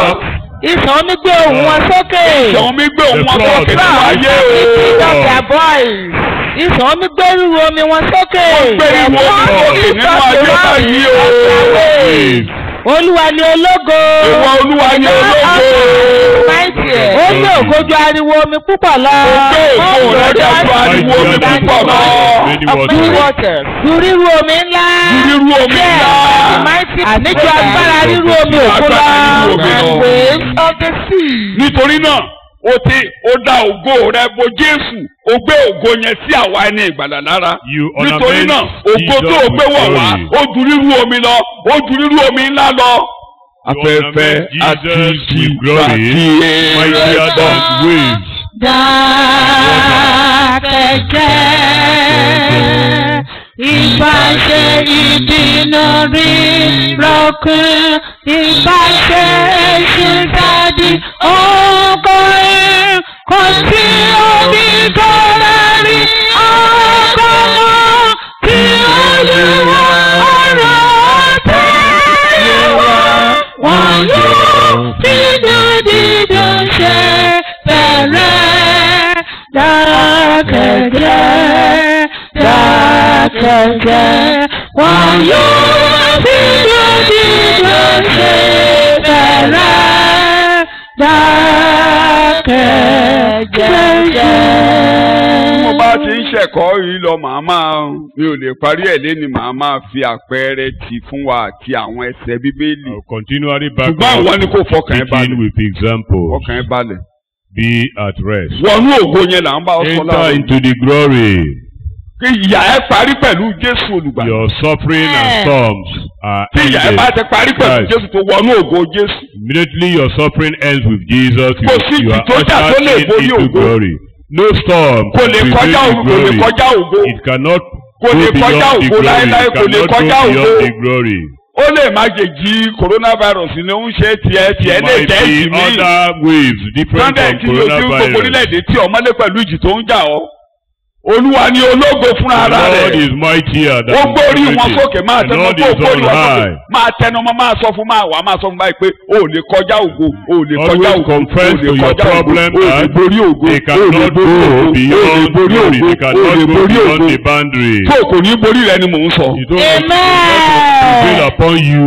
ìsàn omi gbé ohùn wọn sókè ìsàn mi gbé òun wọn The sókè flood. nínú ayé Lift o. up their voice. ìsàn omi gbé ríru omi wọn sókè gbé ìwọ Lord sókè lift nínú up ayé the báyìí o. Waves. olúwa ni ológo ìwọ olúwa ni ológo. Mightier. ó lé ògo ju ariwo omi púpọ̀ lọ gbé ògo rẹ dájú ariwo omi púpọ̀ lọ. Many Of many waters. waters. ju ríru omi ńlá rírú omi ńlá. The mighty àní ju agbára ríru omi òkun lọ Agbára ríru omi and lọ. waves of the sea. nítorí náà o ti o da ògo rẹ bo jésù o gbé ògo yẹn sí àwa ẹni ìgbàlà lára You nítorí náà ornament ògo tó o Jesus gbé with wọ̀ wá glory. ó ju rírú omi lọ ó ju rírú omi ńlá lọ. afẹ́fẹ́ ornament Jesus àti with ìjì glory, àti Mightier èrè than waves. dákẹ́jẹ́ ìbáṣe ìdínà rí rọ́kùn ìbáṣe ṣùgbọ́dì ọgọ́rin kò sí omi tó rárí ọgọ́rùn tí olúwa ọ̀rọ̀ tẹ́lẹ̀ wá wọn yóò dídùn dídùn ṣe bẹ̀rẹ̀ dákẹ́jẹ́ dákẹ́jẹ́ wọn yóò dídùn dídùn ṣe bẹ̀rẹ̀ dákẹ́jẹ́. mo bá ti ń ṣẹ̀kọ́ yìí lọ màá máa mi ò lè parí ẹ̀ lé ni màá máa fi àpẹẹrẹ tì fún wa àti àwọn ẹsẹ̀ bíbélì I'll continually back ṣùgbọ́n àwọn ni kò fọkàn ẹ begin balẹ̀ with examples. fọkàn ẹ balẹ̀ Be at rest. wọnú ògo yẹn là ń bá ọ sọ Enter láàrin into the glory. kí ìyà ẹ parí pẹ̀lú Jésù olùgbàlà Your suffering and Amen. storms are tí ìyà ẹ bá ended. ti parí pẹ̀lú Christ. Jésù tó wọnú ògo Jésù Immediately your suffering ends with Jesus. You, Kò sí you are ìjì tó jà tó ushered lè in borí into ògo. glory. No storm kò can lè prevail kọjá the ògo kò lè glory. kọjá ògo It cannot Kò go lè beyond kọjá the ògo glory. láéláé, It kò lè cannot go kọjá ògo. beyond the glory. ó lè má jẹ jí coronavirus ni ó ń ṣe tiẹ̀ tiẹ̀ There lè might jẹ́ be ìjì míì other waves different sunday from tí ojú gbogbo coronavirus. orílẹ̀-èdè tí ọmọlé pẹ̀lú ìjì tó ń jà ọ́ olúwa ni ológo fúnra The ara Lord rẹ̀ is mightier than ó gbórí wọn everything. sókè máa The tẹnu Lord mọ́ is ó gbórí on wọn sókè high. máa tẹnu mọ́ máa sọ fún máa wà máa sọ fún báyìí pé o ò lè kọjá ògo o ò lè kọjá Always ògo o confess ò lè to your kọjá ògo problem o ò lè and borí ògo They o ò lè cannot borí go ògo o ò lè beyond borí glory. ògo They o ò cannot lè go borí beyond ògo the boundary. tó o kò ní borí rẹ ni mò ń sọ. You don't want to prevail Amen. upon you.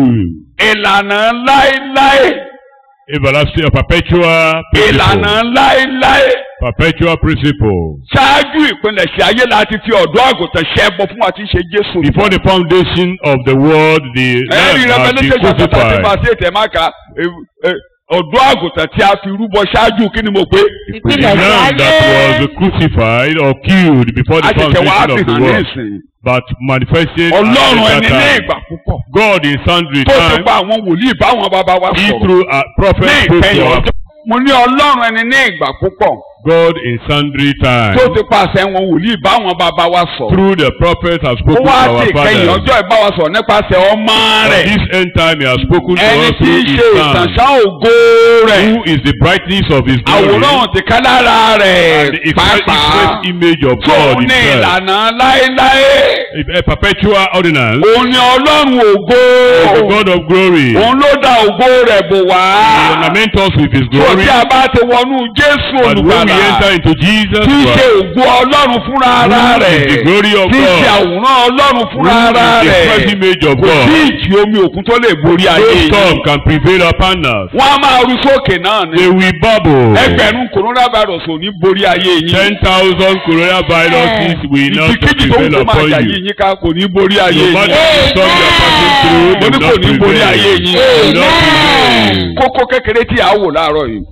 ìlànà láéláé Everlasting, perpetual ìlànà principle. láéláé Perpetual principle. ṣáájú ìpilẹ̀ṣẹ̀ ayé láti fi ọ̀dọ́ àgùntàn ṣẹ́bọ fún wa tí ń ṣe Jésù. Before the foundation of the world, the ẹ̀rí Lamb has been Revelation chapter thirty crucified. verse eight ẹ̀ máa ka ẹ, ẹ, ọ̀dọ́ àgùntàn tí a fi rúbọ ṣáájú kí ni mo pé. The Ìpìlẹ̀ Lamb that ayé. was crucified or killed before the àṣẹ̀ṣẹ̀ wàá foundation fi of the hàn ní world, ìsìn. but manifested at ọlọ́run that ẹni ní time. ìgbà púpọ̀. God in sundry tó ti times, gba àwọn wòlíì báwọn bàbá wa he sọ̀rọ̀. through a prophet ní spoke ìkẹyìn to our ọjọ́. mo ní ọlọ́run ẹni ní ìgbà púpọ̀. God in sundry times. tó ti pàṣẹ àwọn wòlíì báwọn bàbá wa sọ̀rọ̀. Through the prophet has ó spoken to wá our sí ìkẹyìn fathers. ọjọ́ ìbáwa sọ̀rọ̀ nípasẹ̀ ọmọ At rẹ̀. this end time he has spoken to ẹni us tí through í his ṣe son. ìtànṣán ògo rẹ̀. Who is the brightness of his glory àwòrán ti ká lára and the rẹ̀ express, pàápàá express image of tó God ní himself. ìlànà láéláé A perpetual ordinance. òun ni ọlọ́run ògo The God of glory. òun ló dá ògo rẹ̀ bò wá He ornament us with his tó glory. tí a bá ti wọnú Jésù But when we olùgbàlà enter into Jesus tí í ṣe Christ, ògo ọlọ́run fúnra ara who rẹ̀ is the glory of tí í ṣe God, àwòrán ọlọ́run who fúnra ara is the rẹ̀ express image of kò sí God, ìjì omi òkun tó lè borí no ayé yìí storm can prevail upon us. wọ́n á máa ru sókè náà ni They will bubble. ẹgbẹ̀rún coronavirus ò ní borí ayé yìí Ten thousand coronaviruses will not ìdíkejì tó ń prevail kó máa upon jà you. yìí yín ká kò ní borí ayé No matter yìí the storm you are passing through, mo they ní will kò not ní borí ayé prevail. yín They will not prevail. kókó kékeré tí a wò láàárọ̀ yìí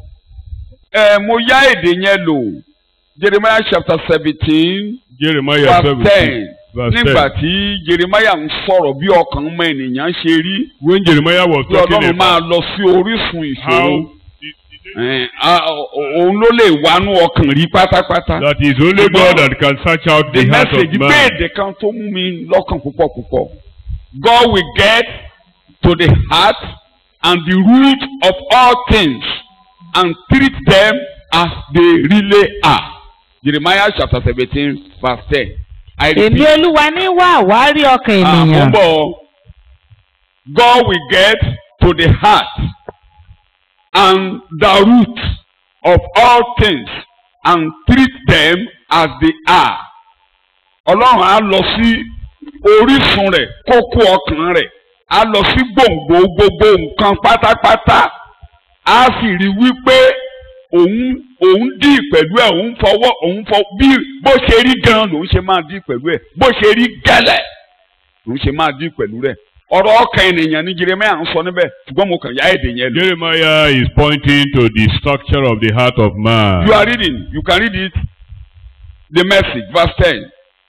ẹ mo yá èdè yẹn lò Jeremiah chapter seventeen Jeremiah verse ten seventeen verse nígbà ten. tí Jeremiah ń sọ̀rọ̀ bí ọkàn ọmọ ènìyàn ṣe rí When Jeremiah was bí talking Ọlọ́run máa about lọ sí orísun ìṣòro how ẹ, a- òun ló lè wánú ọkàn rí pátápátá. that is only God that can search out the the heart of message man. béèdè kan tó mú mi lọ́kàn púpọ̀ púpọ̀ God will get to the heart and the root of all things and treat them as they really are Jeremiah chapter seventeen verse ten I èmi repeat olúwa ní wá àwárí ọkàn ah mo ènìyàn bọ̀ God will get to the heart and the root of all things and treat them as they are. Ọlọ́run á lọ sí orísun rẹ̀ kókó ọkàn rẹ̀ á lọ sí gbòǹgbò gbogbo nǹkan pátápátá á sì rí wípé òun òun dì pẹ̀lú ẹ̀ òun fọwọ́ òun fọ bí bó ṣe rí gan lòun ṣe máa dì pẹ̀lú ẹ̀ bó ṣe rí gẹ́lẹ́ lòun ṣe máa dì pẹ̀lú rẹ̀ ọ̀rọ̀ ọkàn ènìyàn ní Jeremiah ń sọ níbẹ̀ ṣùgbọ́n mo kàn yá èdè yẹn lò. Jeremiah is pointing to the structure of the heart of man. You are reading. You can read it. The message, verse 10.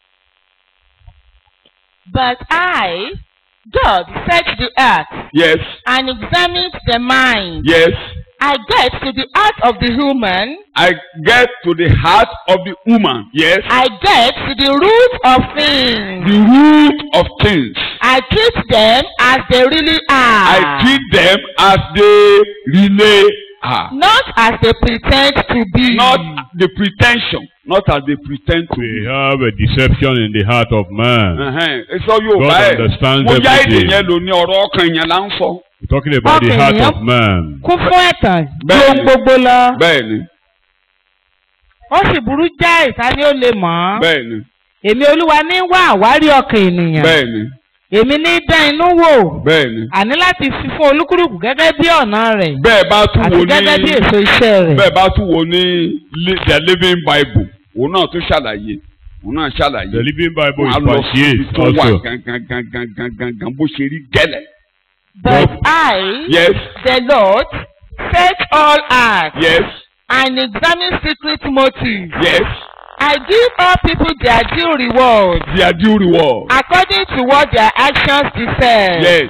But I, God, search the earth Yes, and examines the mind. yes. I get to the heart of the human. I get to the heart of the woman. Yes. I get to the root of things. The root of things. I treat them as they really are. I treat them as they really are. Not as they pretend to be. Not the pretension. Not as they pretend to We be. have a deception in the heart of man. Ẹ̀hẹ́n, Sọ Yorùbá God ẹ̀. understands Mo yá èdè everything. yẹn lò ní ọ̀rọ̀ ọkàn yẹn là ń sọ. We're talking about the Okay, heart yep. of man. kún fún ẹ̀tàn ju Bẹ́ẹ̀ni. ohun gbogbo lọ Bẹ́ẹ̀ni, ó sì burú jáì ta ni ó lè mọ̀ ọ́ bẹ́ẹ̀ni, èmi olúwa ní wá àwárí ọkàn ènìyàn bẹ́ẹ̀ni, èmi ní dán inú wò bẹ́ẹ̀ni. àní láti fi fún olúkúlùkù gẹ́gẹ́ bí ọ̀nà rẹ̀ Bẹ́ẹ̀ bá tún àti wo gẹ́gẹ́ bí ní. èso iṣẹ́ rẹ̀. bẹ́ẹ̀ bá tún wo ní li- the living bible òun náà tún ṣàlàyé òun náà ṣàlàyé The Living Bible wọ́n á is lọ verse sí ibi 8 tó wà also. gangan gangan gangan gan bó ṣe rí gẹ́lẹ̀. But I, yes the Lord, search all hearts yes and examine secret motives. yes I give all people their due reward their due reward. according to what their actions deserve. yes.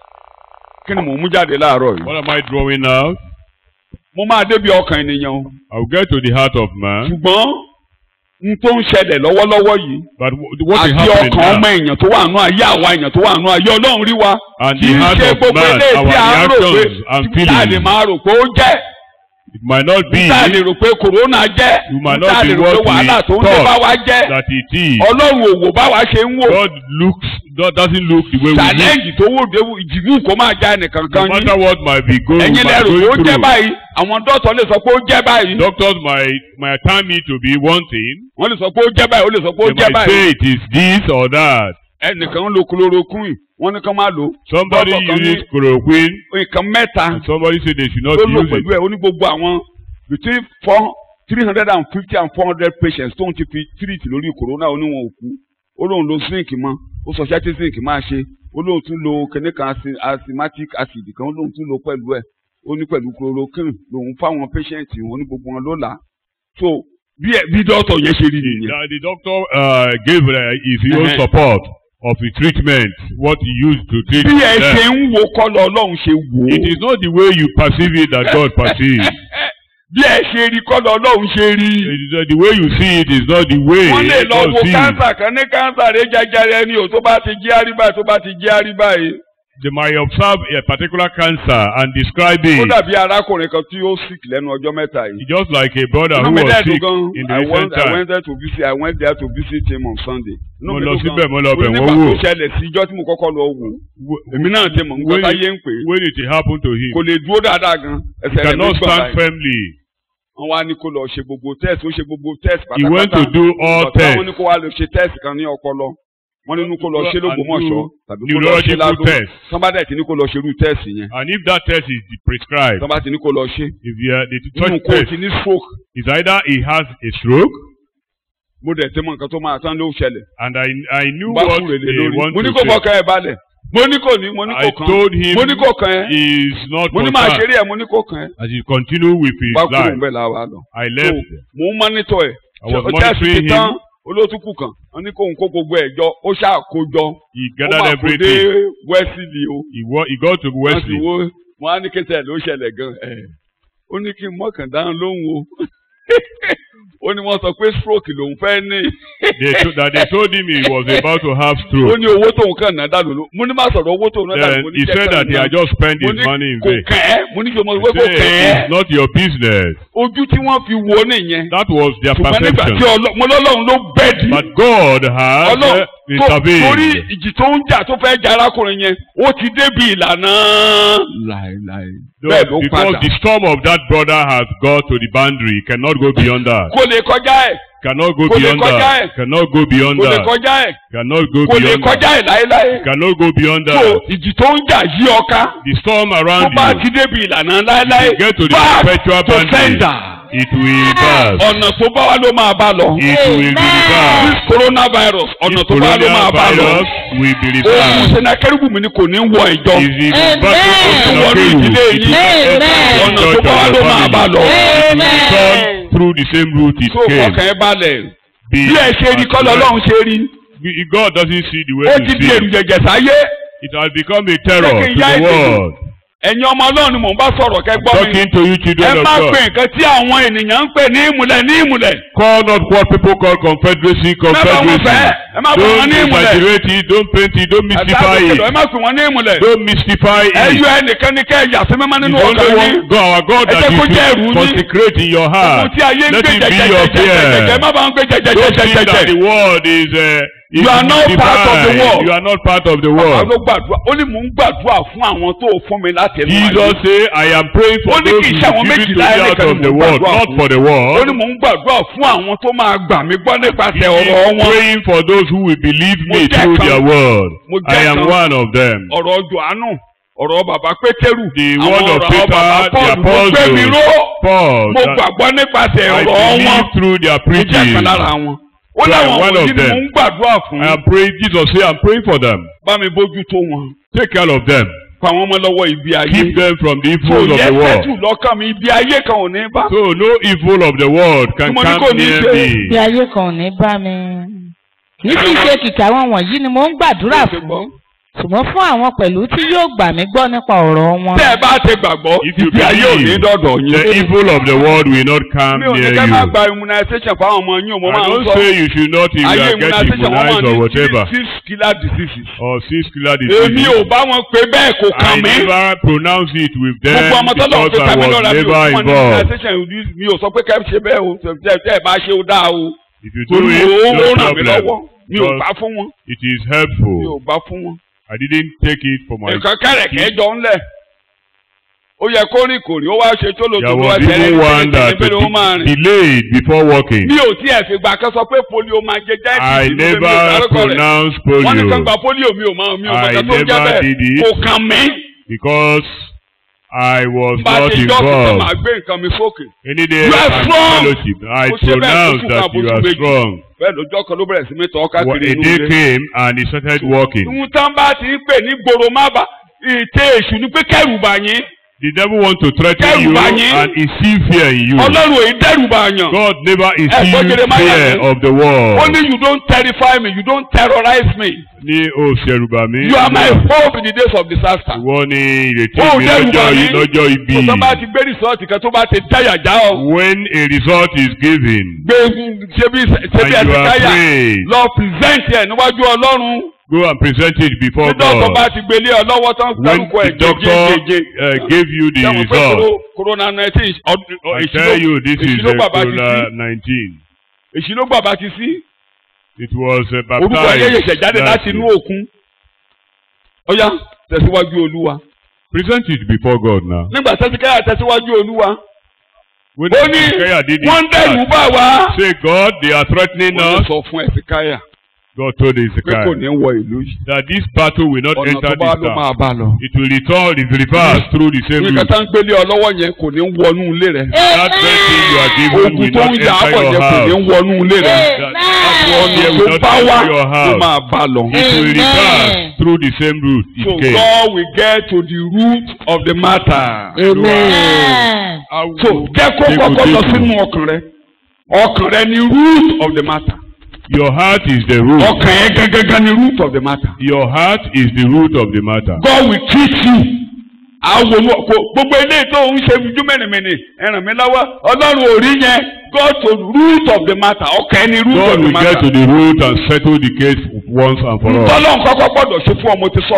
kí ni mò ń mú jáde láàárọ̀ yìí. What am I drawing out? mo máa débi ọkàn ènìyàn o. I will get to the heart of man. ṣùgbọ́n n tó ń ṣẹlẹ̀ lọ́wọ́lọ́wọ́ yìí. But wh- what is àti happening ọkàn ọmọ now? èèyàn tó wà nù ayé àwa èèyàn tó wà nù ayé ọlọ́run rí wa. And kì the í heart ṣe of gbogbo man, eléyìí our tí a ń rò pé reactions and tí a lè feelings. máa rò pé ó jẹ́. It might not be tí a lè rò pé kòrónà jẹ́. You might tí a not lè be rò pé what wàhálà we tó ń dé bá wa jẹ́. that it is. ọlọ́run ò wò bá wa ṣe ń wò. God looks, God doesn't look the way we look. challenge tó wò dé ìjìbù kó máa já ẹnìkan No kan yín. matter what might be going, ẹ̀yin might lẹ́rù going ó jẹ́ through. báyìí àwọn dọ́tọ̀ lè sọ pé ó jẹ́ báyìí. Doctors might might time me to be one thing. wọ́n lè sọ pé ó jẹ́ báyìí ó lè sọ pé ó They jẹ́ might báyìí. say it is this or that. ẹnìkan ń lo chloroquine wọ́n ní kán máa lò. Somebody Doctor kan ní uses chloroquine nǹkan mẹ́ta and somebody say they should not ló lò use pẹ̀lú it. ẹ̀ ó ní gbogbo àwọn between four three hundred and fifty and four hundred patients tóun ti fi treat lórí corona oníwọ̀n òkú ó lóun lo zinc mọ́ ó sọ ṣẹ́tí zinc máa ṣe ó lóun tún lo kìnìún kan asi- asthmatic acid kan ó lóun tún lo pẹ̀lú ẹ̀ ó ní pẹ̀lú chloroquine lòun fáwọn patient wọn ní gbogbo wọn ló là á so bí ẹ bí dọ́tọ̀ yẹn ṣe rí nìyẹn. The, the doctor uh, gave uh, his own Uh-huh. support of the treatment, what he used to treat bí ẹ ṣe them. ń wo kọ́lọ̀ ọlọ́run ṣe wò ó. It is not the way you perceive it that God perceives. bí ẹ ṣe rí kọ́lọ̀ ọlọ́run ṣe rí. It is, uh, the way you see it is not the way wọ́n lè lọ God wo sees. kánsà kan ní kánsà rẹ jẹjẹrẹ ni o tó bá ti jí àríbá tó bá ti jí àríbá yìí. They might observe a particular cancer and describe ó it. dàbí arákùnrin kan tí ó sick lẹ́nu ọjọ́ mẹ́ta yìí. It's just like a brother Inú who mi was dẹ́ẹ̀dùn sick gan. in the I recent went I time. went there to visit I went there to visit him on Sunday. Inú Mo mi lọ dùn síbẹ̀, gan. mo lọ bẹ̀ Ó ní wọ́n nígbà wò. tó ṣẹlẹ̀ sí ijọ́ tí mo kọ́kọ́ lọ wò. Wh- Èmi náà ti mọ̀ nǹkan when, táyé ń pè é. when it happened to him, Kò lè dúró dáadáa gan. Ẹsẹ̀ rẹ̀ ló cannot gbọ̀n stand báyìí. firmly. Wọ́n wá ní kó lọ ṣe gbogbo test ó ṣe gbogbo test He went pátápátá. to do all Ọ̀tá tests. wọn ní kó wá lọ ṣe test kan ní ọpọlọ. Wọ́n ní kó lọ ṣe lógbómọ̀ṣọ́ tàbí kó lọ ṣe neurological ládùn. test. Somebody ti ní kó lọ ṣe irú test yẹn. And if that test is prescribed, Somebody ti ní kó lọ ṣe. if you are, the Nínú such kó o test ti ní stroke. is either he has a stroke, Mo dẹ̀ ti mọ nǹkan tó máa tán ló ṣẹlẹ̀. and I I knew Bá what kúrò lé they lórí. want Mo ní to kó say. fọkàn ẹ̀ balẹ̀. Mo ní kò ní mo ní I kò kàn. told him Mo ní kò kàn ẹ́. he is not Mo ní máa concerned. ṣeré ẹ̀ mo ní kò kàn ẹ́. As he continued with his Bá kúrò life, ń bẹ̀ la wa lọ. I So left. mo ń mọ́nítọ̀ ẹ̀. I was Ṣé test monitoring ti tán him. olótùkù kan. Wọ́n ní kóun kó gbogbo ẹ̀ jọ. Ó ṣáà kó jọ. He Ó gathered máa kó dé everything. Wesley o. He, wa- he got to Wọ́n ti Wesley. wo wọ́n á ní kẹsẹ̀ ló ṣẹlẹ̀ gan. ẹ̀. Ó ní kí n mọ̀kàn dáhùn lóhùn o. Ó ní wọ́n sọ pé stroke lòun fẹ́ ní. They to, that they told him he was about to have ó stroke. ní owó tóun kàn náà dànù ló mo ní má sọ̀rọ̀ owó tóun náà dànù Then mo ní he jẹ́ said that he kàn had just spent mo his ní money in kò vain. kàn ẹ́ mo ní kí mo He wé kò said, kàn ẹ́ it's not your business. ojú tí wọ́n fi wo nìyẹn That was their ṣùgbọ́n nígbà tí perception. ọlọ́- mo lọ́lọ́run ló bẹ́ẹ̀dì But God has ọlọ́run uh, tó torí intervened. ìjì tó ń jà tó fẹ́ jà arákùnrin yẹn ó ti débi ìlànà láéláé bẹ́ẹ̀ ló Because padà the storm of that brother has got to the boundary. He cannot go beyond that. kò lè kọjá ẹ̀ Cannot go Kò lè beyond kọjá that. ẹ̀. Cannot go beyond kò lè that. kọjá ẹ̀ Cannot go kò lè beyond kọjá that. ẹ̀ láéláé Cannot go beyond so that. ìjì tó ń jà yí ọká The storm tó around bá you, ti débi ìlànà láéláé if you get to the back perpetual to boundary, sender. it will pass. ọ̀nà tó bá wá ló máa bá lọ. It will be this reversed. coronavirus ọ̀nà This tó bá ló máa bá lọ. coronavirus will be ohun reversed. senakẹ́rùbù mi ni kò ní wọ ìjọ. Is the Amen. battle of Wọnú ìdílé It yìí. will Amen. ọ̀nà tó bá wá ló máa bá lọ. turn through the same route it tó came. fọkàn ẹ balẹ̀. Be bí ẹ ṣe rí kọ́ lọ́lọ́run ṣe rí. Be- God doesn't see the way ó you ti di see. èrù jẹ̀jẹ̀ sáyé. It has become a terror Jẹ́ to kí n yá the ètò. world. ẹ̀yin ọmọ ọlọ́run ni mò ń bá sọ̀rọ̀ kẹ́ gbọ́ mi. Talking to you ẹ children of má God. pè nǹkan tí àwọn ènìyàn ń pè ní ìmùlẹ̀ ní ìmùlẹ̀. Call not what people call confederacy, wọn confederacy. fẹ́, ẹ má pè wọ́n Don't ní ìmùlẹ̀. exaggerate it, don't paint it, don't mystify ẹ it. má pè wọ́n ní ìmùlẹ̀. Don't mystify ẹ it. yọ ẹnìkan ní kẹ́ ẹ yà sí mímọ́ It's nínú only ọkàn one yín. God, our God Ẹ that jẹ́ kó you jẹ́ ẹ̀rù should yín. consecrate in your Ohun heart. tí ayé ń Let gbé it be your jẹjẹjẹjẹjẹjẹ fear. má bàa ń gbé Don't think that jẹjẹjẹjẹjẹ. the world is uh, is You are not part of the divine. world. You are not part of the Bàbá world. ló gbàdúrà ó ní mò ń gbàdúrà fún àwọn tó fún mi láti ẹnu Jesus ayé. say, I am praying for Ó ní those kì who í ṣe àwọn give it to méjìlá me out ẹnìkan of ni the mò ń world, gbàdúrà not fún. for the Ó ní world. mò ń gbàdúrà fún àwọn tó máa gbà mí gbọ́ He nípasẹ̀ is ọ̀rọ̀ wọn. praying for those who will believe Mo me jẹ́ through kan. their word. Mo I jẹ́ am kan. one of them. ọ̀rọ̀ Jòhánù ọ̀rọ̀ bàbá Pétérù The àwọn word of ọ̀rọ̀ Peter, bàbá the Pọ́ọ̀lù mo gbé mi apostles, ró Paul, mo that gbàgbọ́ nípasẹ̀ I ọ̀rọ̀ wọn believe through their mo jẹ́ preaching. kan lára wọn. ó So I am láwọn one wọ̀nyí of ni mò them. ń gbàdúrà fún I am praying, Jesus say, I'm praying for them. bá mi bójú tó wọn. Take care of them. pa wọ́n mọ́ lọ́wọ́ ibi ayé. Keep them from the so evils of yẹ the sẹ́tù world. lọ́kàn mi ibi ayé kan ò ní bá. So no evil of the world can Tí mo ní come kò ní near ṣe. bí me. ayé kan ò ní bá mi. kì í sì ṣe kìkì àwọn wọ̀nyí ni mo ń gbàdúrà Ṣé fún gbọ́? ṣùgbọ́n fún àwọn pẹ̀lú tí yóò gbà mí gbọ́ nípa ọ̀rọ̀ wọn. tẹ́ ẹ bá ti gbàgbọ́ If you ibi ayé ò ní believe, dọ̀dọ̀ The yín. evil of the world will not come mi ò ní near kẹ́ máa you. gba immunization fáwọn ọmọ yín o mo I máa ń don't sọ say you should not if you ayé are get immunization wọ́n máa immunized or ní whatever. six killer diseases. Or six killer èmi diseases. ò bá wọn pé bẹ́ẹ̀ kò I kàn mí. never pronounce it with them gbogbo ọmọ tọ́lọ̀ because pé I tàbí was lọ́ra mi ò never fún wọn ní involved. immunization mi ò sọ pé kẹ́ ẹ ṣe bẹ́ẹ̀ o tẹ́ tẹ́ ẹ bá ṣe ó dáa o. If you do torí it, ó no ràn mí problem. lọ́wọ́ mi ò Because bá fún wọn it is mi ò helpful. bá fún wọn. I didn't take it for my. nǹkan kẹ̀rẹ̀kẹ́ jọ ńlẹ̀ ó yẹ kó rìn kò rí ó wá ṣe tó lò There tó lọ was ẹsẹ̀ even one that níbi ló máa de- rìn. delayed before walking. mi ò tí ẹ̀ fi gbà kan sọ pé polio máa jẹ jẹ́ I ìdí ìdí mi ò never dárúkọ rẹ̀. pronounced wọ́n ní kan polio gba polio mi ò máa mi ò I mọ̀ kan tó ń jẹ́ never did bẹ́ẹ̀ it. kò kàn mí. because I was bá a not ti jọ́ kí tó máa involved. gbé nǹkan mi sókè. Any day You are of strong. fellowship, I Mo ṣe bẹ́ẹ̀ pronounced fún that fún you àbójú are méjì. strong. bẹ́ẹ̀ lójọ́ kan ló bẹ̀rẹ̀ sí mi tọ́ Well, káàkiri a inú day ilé. came and he started walking. Ìhun tán bá ti ń pè ní gbòòrò má bà ìtẹ́ èṣù ni pé kẹ́rù bà yín. The devil want to threaten Kẹ́rù you bà yín. and instill fear in you. Ọlọ́run èyí dẹ́rù bà yàn. God never gbọ́ instilled Jeremiah fear ni? of the world. Only you don't terrify me, you don't terrorize me. Ní o ṣẹ̀rù bà mí. You are my hope in the days of disaster. Ìwọ ni ìrètí Ó mi dẹ́rù bà lọ́jọ́ mí. lọ́jọ́ ibi. Tó bá ti gbé rìsọ́ọ̀tì kan tó bá ti táyà já ọ. When a result is given Gbé ṣe bí ṣe bí and you ẹsẹ̀ are táyà. afraid, Lọ present ẹ̀ níwájú Ọlọ́run. go and present it before Tí dọ́kítọ̀ bá God. ti gbélé ọ lọ́wọ́ tán When dárúkọ the ẹ̀ doctor jẹjẹjẹjẹ. uh, gave you the Sẹ́wọ̀n pé result, koro- corona nineteen I tell you this is èsì ló uh, bàbá ti sí. Corona 19. Èsì ló bàbá ti sí. It was uh, Orúkọ ayé baptized. yẹ̀ṣẹ̀ jáde last láti inú year. òkun. Ọ̀yá tẹ̀síwájú Olúwa. Present it before God now. Nígbà tẹ́síkáyà tẹ̀síwájú Olúwa. When Ó ní Hezekiah did wọ́n ń it, dẹ̀rù bá wa. say God, they are threatening Wọ́n us. sọ fún Ẹ̀sìkáyà God told pé kò Hezekiah ní wọ ìlú yìí. that this battle will not Ọ̀nà enter tó bá this ló máa town. bá lọ. It will return, it will reverse through the same Nǹkan route. tá ń gbélé ọ lọ́wọ́ yẹn kò ní wọnú ilé rẹ̀. That very thing you are given Ogun will tó not ń jà á enter pọ̀ your yẹn kò ní house. wọnú ilé rẹ̀. That, that one here Ọ̀nà will tó not bá wá enter your ló house. máa bá lọ. It will Amen. reverse through the same route So it came. God will get to the root of the matter. Amen. So jẹ́ kó kọ́kọ́ lọ sínú ọkàn rẹ. Ọkàn rẹ ni root of the matter. Your heart is the root. Ọkàn yẹn gẹ́gẹ́gẹ́ ni root of the matter. Your heart is the root of the matter. God will treat you. Àwọn olú ọkọ gbogbo eléyìí tó ń ṣe ojú mẹ́rìnmẹ́rìn ẹ̀ràn mi lọ́wọ́ Ọlọ́run ò rí yẹn God to root of the matter ọkàn ẹni root God of the will get to matter. the root and settle the case once and for all. Ntọ́lọ́run kọ́kọ́ gbọ́dọ̀ ṣe fún ọ mo ti sọ.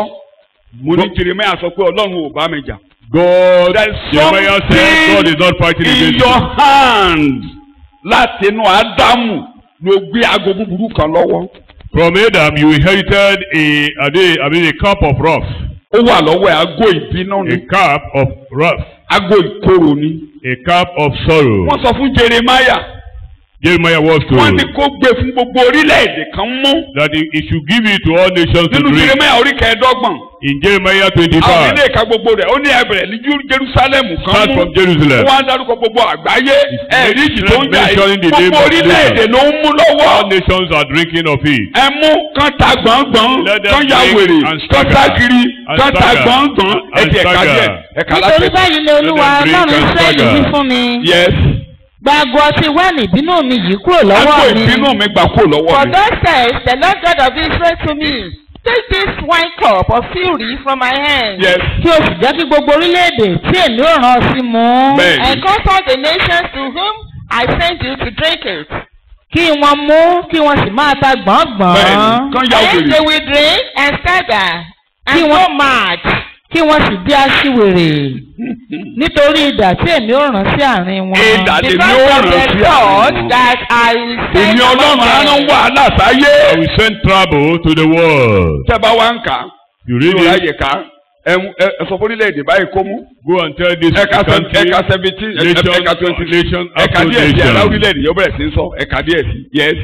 Mo ní Jeremiah sọ pé Ọlọ́run ò bá mi jà. God, There is Jeremiah said, God something is not fighting in against your you. hand láti inú Ádámù ló gbé aago búburú kan lọ́wọ́. From Adam, you inherited a, a, day, I mean, a cup of wrath. Ó wà lọ́wọ́ ẹ̀ aago ìbínú A ni cup of wrath. aago ìkorò ni. A cup of sorrow. Wọ́n sọ fún Jeremiah Jeremiah was wọ́n told ní kó gbé fún gbogbo orílẹ̀-èdè kan mú. that he, he should give it to all nations to Nínú drink. Jeremiah orí kẹẹ̀ẹ́dọ́gbọ̀n. In Jeremiah Àwọn 25, ilé ìka gbogbo rẹ̀ ó ní ẹbẹ̀rẹ̀ ní Jú- Jerusalem kan start mú. from Jerusalem. Wọ́n á dárúkọ gbogbo àgbáyé ẹ̀rí ìjì tó ń jà mentioning yìí. the name Gbogbo of orílẹ̀-èdè ló ń mú lọ́wọ́. All nations are drinking of it. ẹ mú kán ta gbọ̀ngbọ̀n Let them kán ya drink wèrè and kán stagger. ságiri And kán ta stagger. gbọ̀ngbọ̀n And ẹ̀dì ẹ̀ka stagger. díẹ̀ ẹ̀ka nítorí láti. báyìí lé olúwa Let them drink ọlọ́run and israẹli stagger. wí fún mi yes gbàgbọ́ ọtí wáìnì ìbínú mi yìí kúrò àgbo lọ́wọ́ mi. ìbínú mi gbà kó For lọ́wọ́ mi. thus says the Lord God of Israel to me, Take this wine cup of fury from my hand, yes kí o sì jẹ́ kí gbogbo orílẹ̀-èdè tí èmi ò rán ọ sí mu. Bẹ́ẹ̀ni. and consult the nations to whom I sent you to drink it. kí wọ́n mú kí wọ́n sì máa ta gbọ̀ngbọ̀n. Bẹ́ẹ̀ni. Kán ya And they wèrè. will drink and stagger and Kí go wọ́n- mad. kí wọ́n sì di aṣiwèrè nítorí idà tí èmi ò rán sí àárín wọn. Idà lèmi Because ó of rán the sí thought àwọn. that I will send èmi ọlọ́run among á rán them. wàhálà I sáyé. will send trouble to the world. tẹ́ bá wá ń kà á You nínú read it, láyè ká ẹ ẹ sọ fún orílẹ̀-èdè báyìí kó mú. go and tell this ẹ̀ka country, ẹ̀ka seventeen nation, ẹ̀ka twenty nation ẹ̀ka after díẹ̀ sí ẹ̀rá nation. orílẹ̀-èdè yóò bẹ̀rẹ̀ sí í sọ ẹ̀ka díẹ̀ sí yes.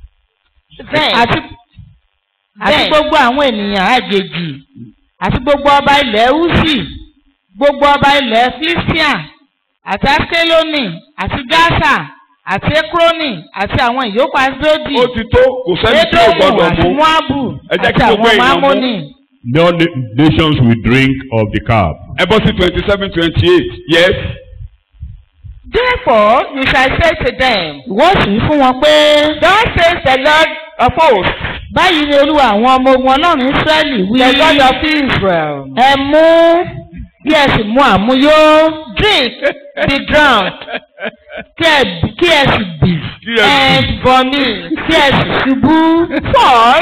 Then, àti àti then, gbogbo àwọn ènìyàn àjèjì àti gbogbo ọba ilẹ̀ húsì gbogbo ọba ilẹ̀ filistia àti askeloni àti gaza àti ekroni àti àwọn ìyókù asdodi ó ti tó kò sẹ́ni tí ò edomu gbọ́dọ̀ àti mú. moabu Ẹ jẹ́ àti kí gbogbo àwọn èèyàn mú. mamoni No na- nations will drink of the cup. ẹ bọ́ sí twenty seven twenty eight yes Therefore you shall say to them, ìwọ sì ń fún wọn pé Thus says the Lord of hosts, báyìí ni olúwa àwọn ọmọ ogun ọlọ́run ísírẹ́lì wí the God of Israel. ẹ mú kí ẹ sì mú àmúyó Drink, be drunk, kí ẹ bì- kí ẹ sì bì Kí ẹ and vomit. kí ẹ sì ṣubú Fall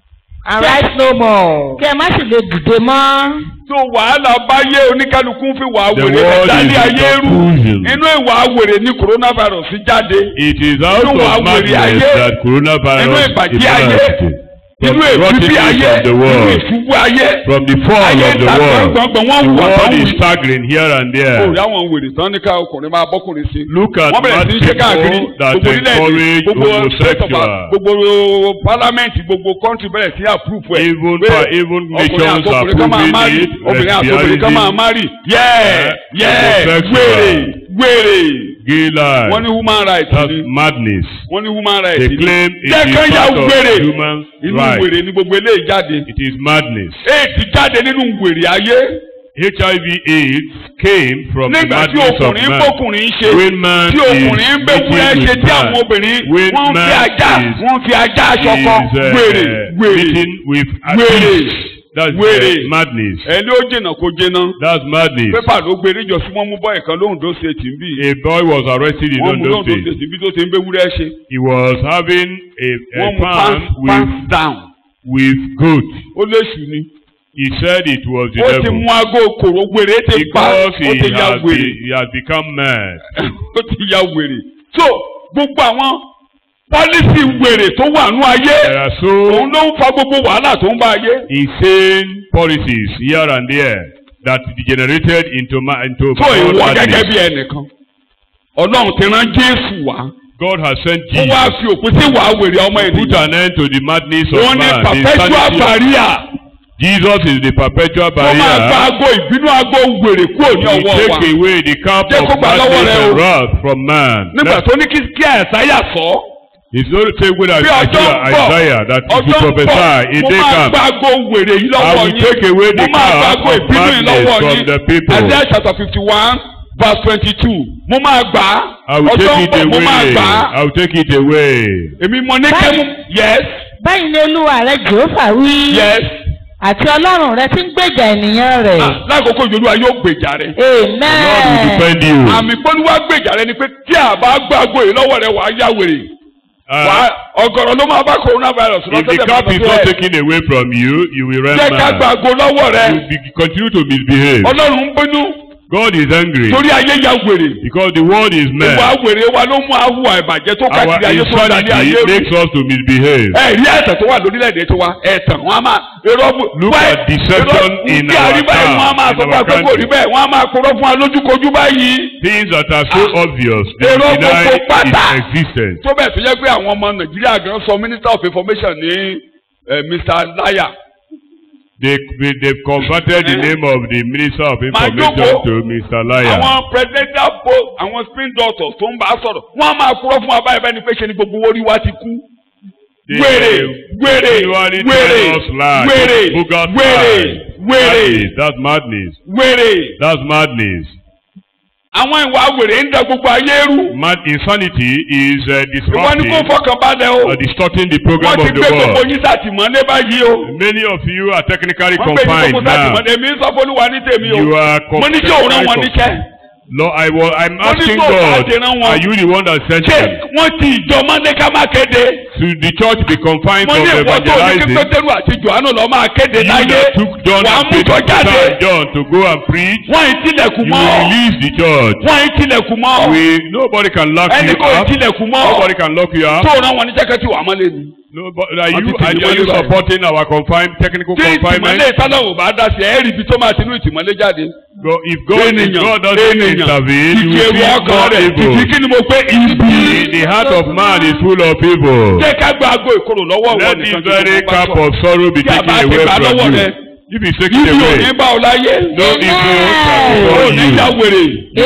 and rise no more. kí ẹ má sì lè dìde mọ́. tó wàhálà bá yé oníkálukú fi wà The wèrè world ẹ̀dá is ní in ayé rú confusion. inú ìwà wèrè ní coronavirus jáde It is out Inú wa of wèrè ayé. madness that inú coronavirus ìbàjẹ́ ayé emerged. From inú the èfúfí ayé rottenness of the inú world. ìṣubú ayé From the fall ayé of the ta world. gbọ̀ngbọ̀ngbọ̀n wọ́n The wù world àtàwọn is staggering here and ó there. rí àwọn wèrè tán ní ká ọkùnrin máa bọ́kùnrin sí. Look at wọ́n bẹ̀rẹ̀ sí í ṣe mad káàkiri people that gbogbo orílẹ̀-èdè encourage gbogbo state of homosexual. gbogbo parliament gbogbo country bẹ̀rẹ̀ sí approve ẹ̀. Even pé pa- even ọkùnrin nations àti are obìnrin kan máa proving marry it, obìnrin àti obìnrin kan máa lesbianism, marry yẹ́ẹ̀ yẹ́ẹ̀ homosexual. wèrè wèrè gay life. wọ́n ní human rights That's ni madness. wọ́n ní human rights They ni claim it jẹ́ is kán ya part of wèrè human inú rights. wèrè ni gbogbo eléyìí jáde It is madness. éèdì jáde nínú wèrè ayé HIV AIDS came from the nígbà tí madness of ọkùnrin man. bọ́kùnrin ṣe When man tí ọkùnrin ń bẹ is wúrẹ́ meeting ṣe with tí man. àwọn obìnrin When wọ́n fi man ajá is- wọ́n fi ajá aṣọ Is, kan uh, wèrè wèrè meeting with a wèrè beast. That's wèrè uh, madness. ẹni ó jìnnà kó jìnnà That's madness. pépà ló gbé níjọ sí wọn mú bọ́ọ̀ kan lóhùndó state ń bì A boy was arrested in wọ́n mú Ondo lóhùndó State. state bí tó ti ń bẹ wúrẹ́ ṣe He was having a, a wọ́n mú farm pants with, pants down with goat. ó léṣù ni He said it was the ó ti devil. mú aago kòrò wèrè ti pa ó Because he ti ya has, wèrè be, he has become mad. ó ti ya wèrè so gbogbo àwọn pọ́lísì wèrè tó wà nú ayé There are so òun ló ń fa gbogbo wàhálà tó ń bá ayé. insane policies here and there that degenerated into ma into tó ìwọ madness. gẹ́gẹ́ bí ẹnìkan ọlọ́run ti rán jésù wá God has sent ó wá Jesus fi òpin sí wàá wèrè ọmọ put ènìyàn an end to the madness of òun ní man. the perpetual insanity of- barrier Jesus is the perpetual ó máa gba barrier. aago ìbínú aago wèrè kúrò ní He ọwọ́ wa take away the cup Jẹ́ of kó gbà lọ́wọ́ madness rẹ and o. wrath from man. nígbà That- tó ní kí kí àìsáyà sọ It's not the same way that bí ọjọ́ ń bọ̀ Isaiah that if you ọjọ́ ń prophesy a bọ̀ mo day máa comes. gba aago wèrè yìí I lọ́wọ́ will yín take away mo the máa gba cup aago of ìbínú yìí madness lọ́wọ́ from yín the people. Isaiah chapter fifty one verse twenty two mo máa gbà á I will ọjọ́ ń take it bọ̀ mo máa away. gbà á I will take it away. èmi mo ní kẹ́mú yes báyìí ni olúwa rẹ jehova wí yes àti ọlọ́run rẹ tí ń gbèjà ènìyàn rẹ̀ Ah, lákòókò ìjọba yóò gbèjà rẹ. The Lord will amen defend you. àmì pọ́núwá gbèjà rẹ ni pé tí a bá gbàgbọ́ yìí lọ́wọ́ rẹ wàá yá wèrè. Uh, Wàá ọ̀gọ̀rọ̀ ló máa bá coronavirus if the cup is not taken away from you, you will run jẹ́ ká mad. gbàgbọ́ lọ́wọ́ rẹ. You be, continue to misbehave. ọlọ́run ń bínú God is angry torí ayé ya wèrè. because the world is ìwà mad. wèrè wa ló mú àhùwà ìbàjẹ́ tó Our káàkiri ayé tó ń dalẹ̀ ayé insanity rú. makes us to misbehave. ẹ rí ẹ̀tàn tó wà lórílẹ̀‐èdè tiwa ẹ̀tàn wọn a máa irọ́ bù. Look wẹ́- at deception irọ́- in bí a rí our báyìí town, wọ́n á máa in sọ fún our wa pé kò country. rí bẹ́ẹ̀ wọ́n á máa kúrọ́ fún wa lójúkojú báyìí. Things that are so Ah. obvious, they Èrò deny gbogbo pátá. its existence. tó bẹ́ẹ̀ tó yẹ pé àwọn ọmọ nàìjíríà gan sọ minister of information ní eh, mr laya They they've converted the name of the minister of information jókòó. to Mr. Liar. àwọn presidential post àwọn spin doctors tó ń bá a sọ̀rọ̀ wọ́n á máa kúrọ́ fún wa báyìí bẹ́ẹ̀ ni pé ṣe ni gbogbo orí wa ti kú. They- wèrè wèrè continually wèrè tell us lies, wèrè bogus wèrè lies. wèrè Madness, That's madness. wèrè That's madness. àwọn ìwà wèrè ń da gbogbo ayé rú. Mad insanity is uh, ìwọ ni disrupting, kò fọkàn balẹ̀ o uh, distorting the program wọ́n ti of the gbé gbogbo world. yín sátìmọ́lé báyìí o. Many of you are technically wọ́n gbé yín confined gbogbo now. sátìmọ́lé èmi ń sọ fọlúwa ní tèmi o. You are mo ní kí òun rán wọn technically níṣẹ́. Lord, I was, I'm Wọ́n ní asking tó bá God, ti rán wọn. are you the one that sent ṣé them? wọ́n ti ìjọ mọ́ndé ká máa kéde. Should the church be confined mo from ní ìwọ tó ní kí evangelizing? pétérù àti johannu lọ máa kéde You láyé that took John wàá and mú Peter jọ jáde and John to go and preach, wọ́n ì tilẹ̀kùn you mọ́ will release the church. wọ́n ì tilẹ̀kùn mọ́ We, nobody can lock ẹnì you kò ì up. tilẹ̀kùn mọ́ Nobody can lock you up. tó rán wọn ní jẹ́kẹ́tì wà mọ́lẹ̀ ni. Nobody, are Wọ́n you, ti are, tì are you wọ́n lọ. supporting our confined, technical tí confinement? ìtìmọ́lé ìtàlọ́wò bá dá sí ẹ̀ẹ́rì ibi tó máa ti inú ìtìmọ́lé jáde. Go, if God, if ènìyàn God doesn't intervene, you kìkì will èrò see ọkàn more rẹ̀ kìkì evil. kí ni mo pé ibi. The, the heart of man is full of evil. jẹ́ ká gba aago ìkorò lọ́wọ́ wọn Let nìkan this very tó bá cup sọ. of sorrow be Tí a taken bá ti away gbà from lọ́wọ́ you. rẹ, If it's taken ibi ò away, ní bá ọ láyé. no evil shall ò befall ní you. já wèrè.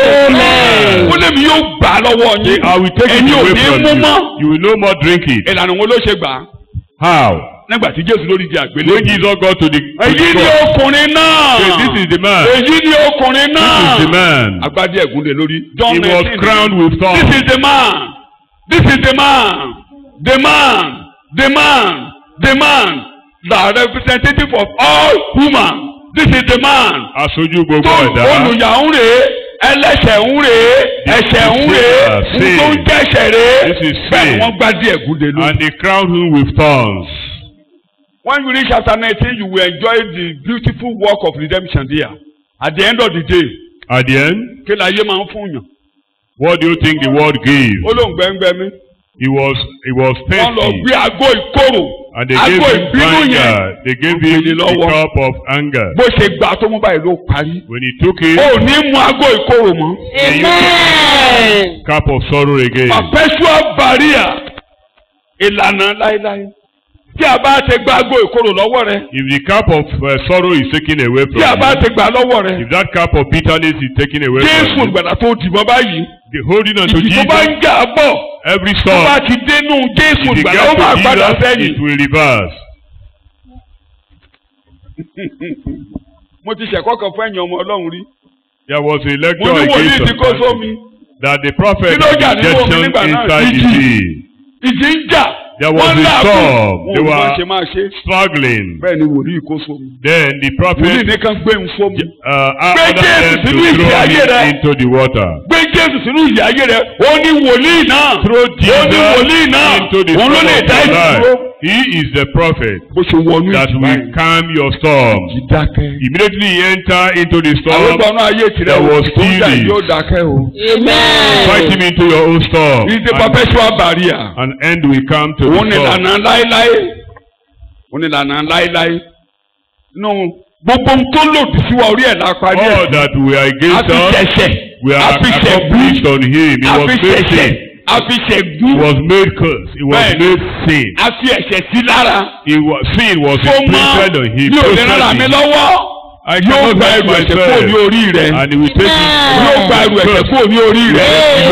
amen ó lè mi yóò gbà á lọ́wọ́ yín. I will take it Ẹ̀yin ò away ní from mú you. mọ́. You will no more drink it. ìlànà wo ló ṣe gbà á. How? nígbà tí jésù lórí di àgbélé. When Jesus got to the, to èyí the ni cross, ọkùnrin náà. he said, this is the man. èyí ni ọkùnrin This is náà. the man. agbádé ẹ̀gúnlẹ̀ lórí. John He was 19. crowned with This thorns. is the man. This is the man. The man. The man. The man. The representative of all human. This is the man. Aṣojú gbogbo tó ẹ̀dá. olùyà ń rèé ẹlẹ́ṣẹ̀ ń rèé ẹ̀ṣẹ̀ ń rèé sin. tó ń jẹ́ṣẹ̀ rèé This is bẹ́ẹ̀ ni sin. wọ́n gbá díẹ̀ gúnde lórí. And they crowned him with thorns. When you reach chapter nineteen you will enjoy the beautiful work of redemption there. At the end of the day At the end, kí la ayé máa ń fún yàn. what do you think the world gave? ó lóun gbẹ́ngbẹ́ mi. He was he was wọ́n lọ thirsty. gbé aago ìkorò And they aago gave him ìbínú yẹn anger. They gave Ó him gbélé the lọ́wọ́. cup of anger. bó ṣe gbà tó mú báyìí ló parí. When he took it, o ò ní mu aago ìkorò mọ́. Amen. cup of sorrow again. perpetual barrier ìlànà láéláé tí a bá ti gba aago ìkorò lọ́wọ́ rẹ If the cup of uh, sorrow is taken away tí a from bá you, ti gbà lọ́wọ́ rẹ if that cup of bitterness is taken away jésù from you, ìgbàlà tó dìbọn báyìí the holding on to ìdí tó bá Jesus, ń jà bọ̀ every tó bá storm, ti dénú jésù if it ìgbàlà ó máa gets padà to Jesus, sẹ́yìn. it will reverse. mo ti ṣẹ̀kọ́ kan fún ẹ̀yìn ọmọ ọlọ́run rí There was a mo lecture ní wòlíì against tí kò some sómi that the prophet Kí ló jà had nínú omi injection nígbà náà? inside the Ìjì. sea, ìjì ń jà There was wọ́n a láàbù storm. wọn ò They ní bá were- ṣe máa ṣe struggling. bẹ́ẹ̀ ni wòlíì kò sómi Then the wòlíì prophet nìkan gbé ń fómi uh, Gbé ordered Jésù them to sínú ìjì throw ayé rẹ. him into the water. gbé jésù sínú ìyá ayé rẹ ó ní wòlíì náà Throw ó ní wòlíì Jesus náà into the òun ló storm lè of dá your ìdúró. life. He is the prophet bó ṣe wọnú that ìjì will báyìí calm your storm. ìjì dákẹ́. Immediately he enter into the àwọn storm, ìgbọ̀nà ayé tirẹ̀ there o was tó ń jà stillness. yóò dákẹ́ o. fight him Amen. into your own storm. He is the And perpetual barrier. an end will come to òun ni the storm. ìlànà láéláé òun ni ìlànà láéláé nù gbogbo ohun tó lòdì sí wa orí ẹ̀ la parí All ẹ̀ that we are a against fi us, ṣẹ̀ṣẹ̀ we a are fi ṣẹ̀gbú accomplished on him. He a was fi made ṣẹ̀ṣẹ̀ sin. a fi ṣẹ̀gbú He was made curse. He was Bẹ́ẹ̀ni. made sin. a fi ẹ̀ṣẹ̀ sí lára He was sin was tó mọ́ imprinted on him. mi ò lè rárá mi Processing. lọ́wọ́ I yóò cannot gba help ẹrù ẹ̀ṣẹ̀ kúrò ní myself. orí rẹ̀ And he will take Amen. yóò gba ẹrù ẹ̀ṣẹ̀ kúrò ní orí rẹ̀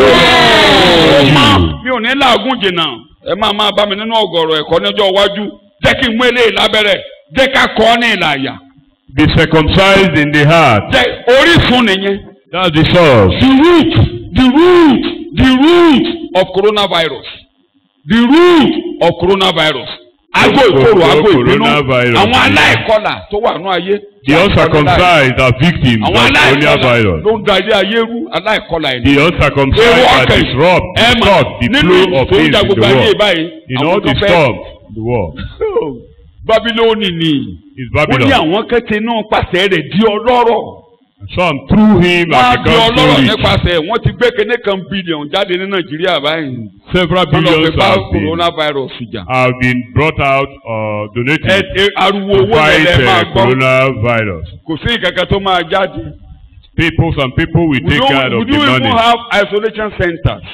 Amen. mọ́ mi ò ní làágùn jìnnà ẹ máa máa bá mi nínú ọ̀gọ̀rọ̀ ẹ̀kọ́ níjọ́ iwájú jẹ́ kí n mú eléyìí lábẹ́rẹ́ jẹ́ ká kọ́ ọ́ ní ìlàyà Be circumcised in the heart. jẹ́ orísun nìyẹn That's the source. the root the root the root of coronavirus the root of coronavirus ago ìkorò ago ìbínú Coronavirus. àwọn aláìkọlà tó wà nínú ayé The uncircumcised are victims àwọn of aláìkọlà coronavirus. ló ń da ilé ayé rú aláìkọlà ẹ̀ The uncircumcised Ewu are ọkàn disrupt, ẹ mà disrupt the nínú flow of tó ń things da in the gbogbo ayé world. báyìí In àwọn all the kan fẹ́ storms in the world babilóni ni is wọ́n ní Babylon. àwọn kẹ́tẹ́ náà pàṣẹ rẹ̀ di ọlọ́rọ̀ Some through him wọ́n á have di ọlọ́rọ̀ become rich. nípasẹ̀ wọ́n ti gbé kéde kan bílíọ̀nù jáde ní nàìjíríà báyìí Several wọ́n lọ billions fi bá have been, coronavirus jà have been brought out or ẹ donated ẹ ariwo to owó fight lẹ́lẹ́ máa uh, gbọ́ coronavirus. kò sí ìkankan tó máa jáde. People, some people will we take care don't of we the don't even money. have isolation centers.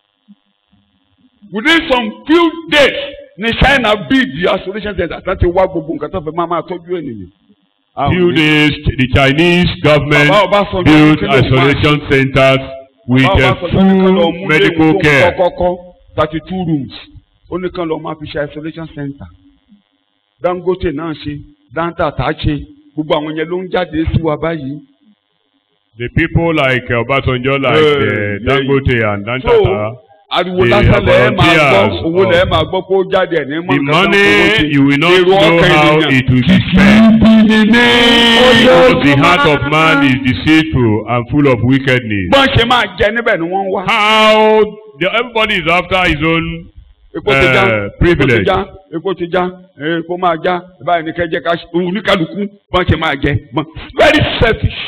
within some few days ní China build the isolation center láti wá gbogbo nǹkan tó fẹ́ máa máa tọ́jú ènìyàn. Àwọn Few ní- days, the Chinese government Bàbá Ọbásanjọ́ built kí ló máa isolation centers with Bàbá uh, Ọbásanjọ́ ní kán lọ full mú medical léwu tó care. kọ́kọ́kọ́ thirty two rooms ó ní kán lọ máa fi ṣe isolation center. Dangote náà ṣe Dantata ṣe gbogbo àwọn yẹn ló ń jáde sí wa báyìí. The people like uh, Obasanjo, like Yeah, uh, yeah. Dangote and So Dantata, ariwo the lásán lẹ́ẹ̀ máa gbọ́ volunteers owó of- lẹ́ẹ̀ máa gbọ́ pé ó jáde ẹ̀ ní mọ̀ the nǹkan tán fowó money ṣe. you will not Èrò know ọkàn how ènìyàn. it will be spent. Because the heart of man is deceitful and full of wickedness. bọ́n ṣe máa jẹ níbẹ̀ ni wọ́n ń wá. How the, everybody is after his own epo ti já Eh, epo ti privilege. já epo ti já eh, epo máa já báyìí ní kẹjẹ ká oníkàlùkù bọ́n ṣe máa jẹ bọ́n very selfish.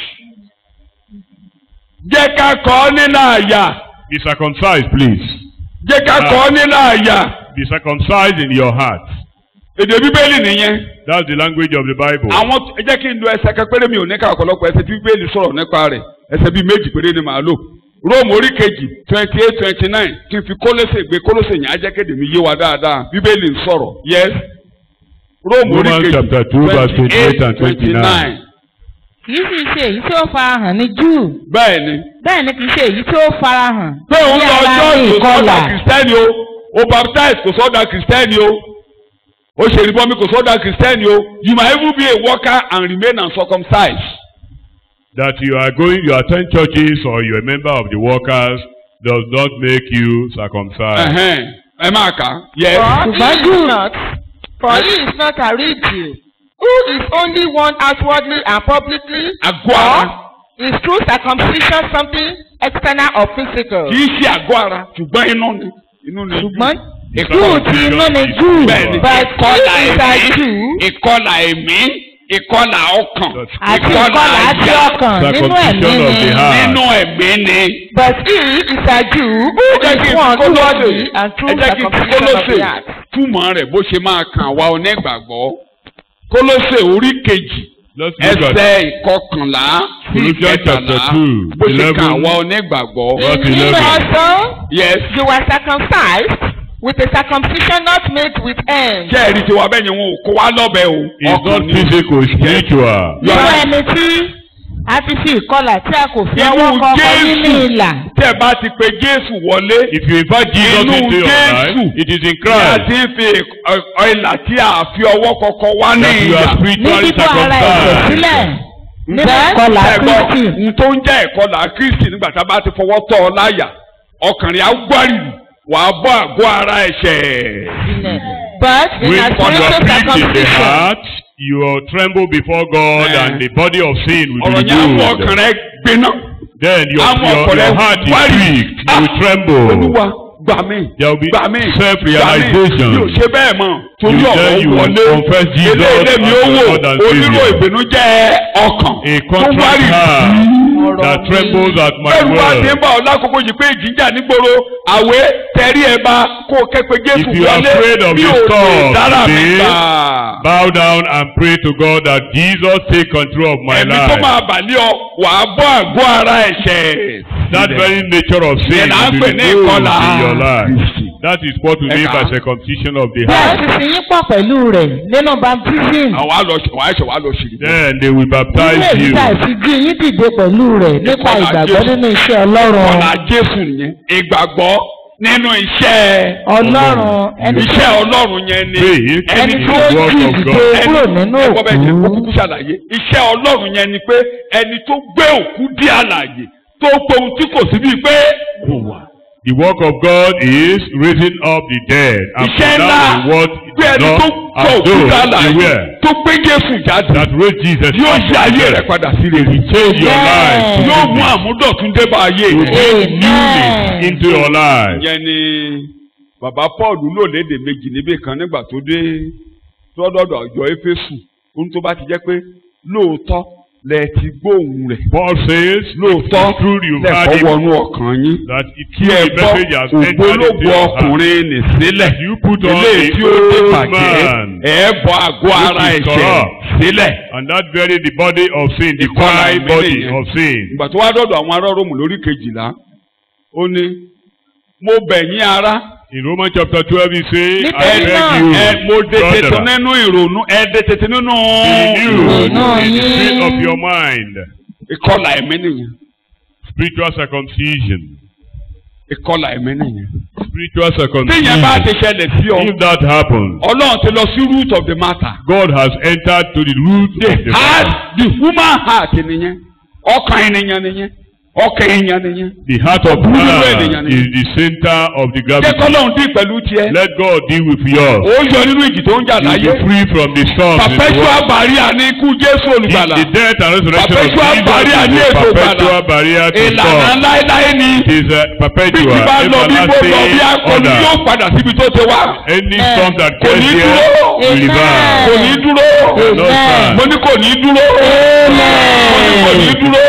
jẹ́ ká kọ́ ọ́ nínú àyà be circumcised, please. jẹ́ ká kọ́ ọ́ nínú àyà Be circumcised in your heart. èdè bíbélì nìyẹn. That's the language of the Bible. àwọn ẹ jẹ́ kí n lo ẹsẹ̀ kan péré mi ò ní ká ọ̀pọ̀lọpọ̀ ẹsẹ̀ tí bíbélì sọ̀rọ̀ nípa rẹ̀ ẹsẹ̀ bíi méjì péré ni màá lò róòmù orí kejì twenty eight twenty nine kí n fi kólósè gbé kólósè yẹn á jẹ́ kéde mi yé wa dáadáa bíbélì ń sọ̀rọ̀ yes róòmù orí Romans kejì chapter two, verse 28 and 29. kì í sì ṣe èyí tí ó farahàn ní júù bẹ́ẹ̀ ni bẹ́ẹ̀ ni kì í ṣe èyí tí ó farahàn pé òun ní lọ ara ní jọ́ọ̀jì kò ìkọlà sọ́dà kìrìsìtẹ́nì o o baptize kò sọ́dà kìrìsìtẹ́nì o ó ṣe ìrìbọmi kò sọ́dọ̀ kìrìsìtẹ́nì o you might even be a worker and remain uncircumcised. That you are going, you attend churches or you're a member of the workers does not make you circumcised. Ẹ̀hẹ́n, ẹ máa kà á. yes. For he Ṣùgbọ́n is Júù- not, for he is not a real Jew, who is only one outwardly and publicly, àgọ́ ara or is true circumcision something external or physical? kì í ṣe àgọ́ ara ṣùgbọ́n inú ni inú ni. ṣùgbọ́n Ìkọlà Júù ti inú ni Júù bẹ́ẹ̀ni But ìkọlà he is a ẹ̀mí Jew. ìkọlà ẹ̀mí ìkọlà ọkàn àti ìkọlà ìkọlà àti àyà. ọkàn nínú ẹ̀mí Circumcision of the ni. heart. nínú ẹ̀mí ni. But he is a Jew who ẹ jẹ́ kí is n one kó lóṣè outwardly and true ẹ jẹ́ kí n kó circumcision of lóṣè the heart. túmọ̀ rẹ̀ bó ṣe máa kàn wá onígbàgbọ́ kólóṣè orí kejì Let's look at ẹsẹ̀ ìkọkànlá sí Colossians ìkẹtàlá chapter two, bó ṣe eleven. kàn wá onígbàgbọ́. Verse In him 11. also yes you were circumcised with a circumcision not made with hands. ṣé ẹ̀rí tiwa bẹ́ẹ̀ yẹn wọn ò kó wá lọ́bẹ̀ o. It's not ni. physical, it's spiritual. You nínú are- ẹni tí a ti fi ìkọlà tí a kò fi Inú ọwọ́ kọ ọkọ Jésù. nínú ìlà. tẹ́ ẹ bá ti pe Jésù wọlé. If you invite Jesus Inú into your Jésù. life, it is in Tí a Christ ti ń fi ọ- ọ- ìlà tí a fi ọwọ́ kọ̀ọ̀kan wá ní that you ìyà. are ní spiritually bíbọ́ ara ẹ̀jẹ̀ circumcised. sílẹ̀ nínú Bẹ́ẹ̀. ìkọlà ẹ̀gbọ́n Kristi. n tó ń jẹ́ ìkọlà Kristi nígbà tá a bá ti fọwọ́ tọ́ ọ láyà ọkàn rẹ̀ á gbárìrì wàá bọ́ àgọ́ ara ẹ̀ṣẹ̀. But in When a you are spiritual pricked in the circumcision, heart, you will tremble before God Eh. and the body of sin will ọ̀rọ̀ be yẹn á mú ọkàn removed. rẹ̀ gbiná. Then your, Àwọn your, ọkàn rẹ̀ your heart is wárìrì. pricked, you Ah, will tremble. Olúwa gbà mí There will be gbà mí self-realization. gbà mí. mi ò ṣe bẹ́ẹ̀ mọ̀ torí You ọ̀rọ̀ tell you wọlé confess Jesus eléyìí mi ó as wò Lord and onírò Savior. ìbìnújẹ́ ọkàn A tó contrite wárìrì. heart that trembles at my bẹ́ẹ̀ni wá ti ń word. bá ọ lákòókò yìí pé ìjìjà nígboro àwẹ̀ tẹ̀rí ẹ̀ bá kó o kẹ́pẹ́ Jésù If you are wọlé afraid of bí the o lè storm dára mi today, gbà. Bow down and pray to God that Jesus take control of my ẹ̀mí tó life. máa bàlẹ́ ọ wàá bọ́ àgọ́ ara ẹ̀ṣẹ̀. That very nature of sin Yẹn là ń will pè be ní removed ìkọlà. in your life. That is what we mean by Ẹ̀ka. circumcision of the bí a heart. ti sin yín pọ̀ pẹ̀lú rẹ̀ nínú baptism. àwọn àlọ́ wàá ẹ̀ṣẹ̀ wàá lọ ṣèlú. Then they will Ilé baptize èyí you. tá a ti jí yín dìde pẹ̀lú rẹ̀ nípa Ìkọlà ìgbàgbọ́ Jésù. nínú iṣẹ́ Ọlọ́run. ọ̀la Jésù nìyẹn ìgbàgbọ́ nínú iṣẹ́ Ọlọ́run ẹni tó iṣẹ́ Ọlọ́run yẹn ni Faith ẹni is tó the work jí of ìdìde God. kúrò nínú ẹ̀kọ́ bẹ́ẹ̀ ṣe òkú. kúkú ṣàlàyé iṣẹ́ Ọlọ́run yẹn ni pé ẹni tó gbé òkú dí àlàyé tó pohun tí kò sí bíi pé kò wà. The work of God is raising up the dead and iṣẹ́ for ńlá that what pé ẹni tó not gbọ́ as òkú though dí they àlàyé were tó gbé Jésù jáde that raised Jesus yóò from ṣe the ayé dead. rẹ̀ padà sí rere Change your life to yóò mú goodness. àmúdọ̀tún dé bá ayé To rẹ̀. bring newness Amen. into your life. ìyẹn ni bàbá Paul lò léde méjì níbì kan nígbà tó dé tọ́dọ̀dọ̀ àjọ Éfésù ohun tó bá ti jẹ́ pé lóòótọ́ lẹ ti gbóhùn rẹ̀ Paul says, lóòótọ́ it's true you've lẹ́kọ̀ọ́ had it, wọnú ọkàn yín that it kí true ẹ the bọ́ message has entered into ògbólógbò your heart. ọkùnrin nì sílẹ̀ You put on eléyìí the tí ó dé old bàjẹ́ man. ẹ bọ́ àgọ́ ara Which is ẹ̀ṣẹ̀ corrupt. sílẹ̀. And that very the body of sin, the Ìkọlà carnal ẹ̀mí body nìyẹn. of sin. ìgbà tó wá dọ̀dọ̀ àwọn ará Róòmù lórí kejìlá ó ní mo bẹ̀ yín ará In Romans chapter twelve, he says, I Nítorí beg náà, you, ẹ mo dé tètè brother, nínú ìrònú ẹ dé tètè nínú be renewed Ìrònú in the yín. spirit of your mind. ìkọlà ẹ̀mí nìyẹn Spiritual circumcision. ìkọlà ẹ̀mí nìyẹn. Spiritual téèyàn bá circumcision. ti ṣẹlẹ̀ sí ọ If that happens, ọlọ́run ti lọ sí root of the matter. God has entered to the root of the heart matter. the human heart nìyẹn ọkàn ènìyàn nìyẹn ọkàn èèyàn nìyẹn. The heart of Búburú man ènìyàn ni. is the center of the jẹ́ gravity. kọ́lọ́run dín pẹ̀lú tiẹ̀. Let God deal with yours. ó yọ nínú ìjì tó ń jà You láyé. be free from the storms. in the perpetual world. barrier ní ikú Jésù In olùgbàlà. the death and resurrection Perpetual of Jesus barrier is ní a ètò perpetual ìgbàlà. barrier to ìlànà God. láéláé ni. It is a bí perpetual, ti bá lọ bí bó lọ bí everlasting akọni yóò order. padà síbi tó ti wá. Any storm that Kò gets ní here dúró. will Amen. reverse. kò ní dúró. Cannot stand. mo ní kò ní dúró. mo ní kò ní dúró.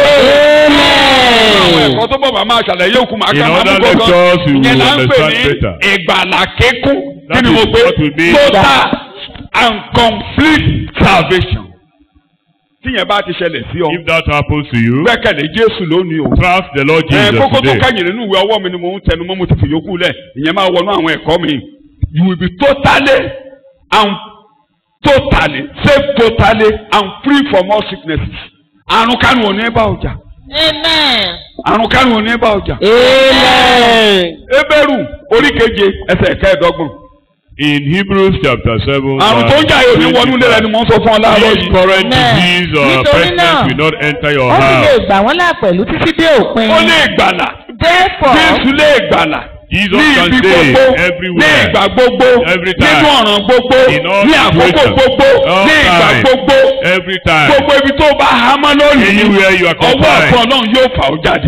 àwọn ẹ̀kọ́ tó bọ̀ bá máa ṣàlàyé òkú máa In ká máa other mú gbọ́ngàn. lectures, you ìyẹn will là ń pè understand ní better. ìgbàlà kíkún. kí That ni is mo pé what we mean. total and complete salvation. tíyẹn bá ti ṣẹlẹ̀ sí ọ. If that happens to you, gbẹ́kẹ̀lé Jésù lónìí o. trust the Lord ẹ Jesus kókó tó today. kẹ́yìn nínú ìwé ọwọ́ mi ni mo ń tẹnu mọ́ mo ti fi yòókù lẹ̀ ìyẹn máa wọnú àwọn ẹ̀kọ́ mi. you will be totally and totally saved totally and free from all sicknesses. àrùn kánú ò ní bá ọjà. Amen. àrùn kánú ò ní bá ọjà. Amen. Hébérù orí keje ẹsẹ̀ kẹẹ̀ẹ́dọ́gbọ̀n. In Hebrews chapter seven. àrùn tó ń jà yóò ní wọnú ilé rẹ ni mò ń sọ fún ọ láàárọ̀ This yìí. current Amen. disease or Nítorí pestilence náà, will not enter your ó sì lè house. gbà wọ́n là pẹ̀lú títí dé òpin. ó lè gbàlà Therefore, jésù lè gbàlà Jesus ní can ibi save gbogbo ní everywhere. ìgbà gbogbo Every time. nínú ọ̀ràn gbogbo In all ní àkókò situations. gbogbo All ní ìgbà time. gbogbo Every time. gbogbo ibi tó bá hámọ́ lónìí Anywhere you are ọwọ́ confined. ọ̀tún ọlọ́run yóò fà ó jáde.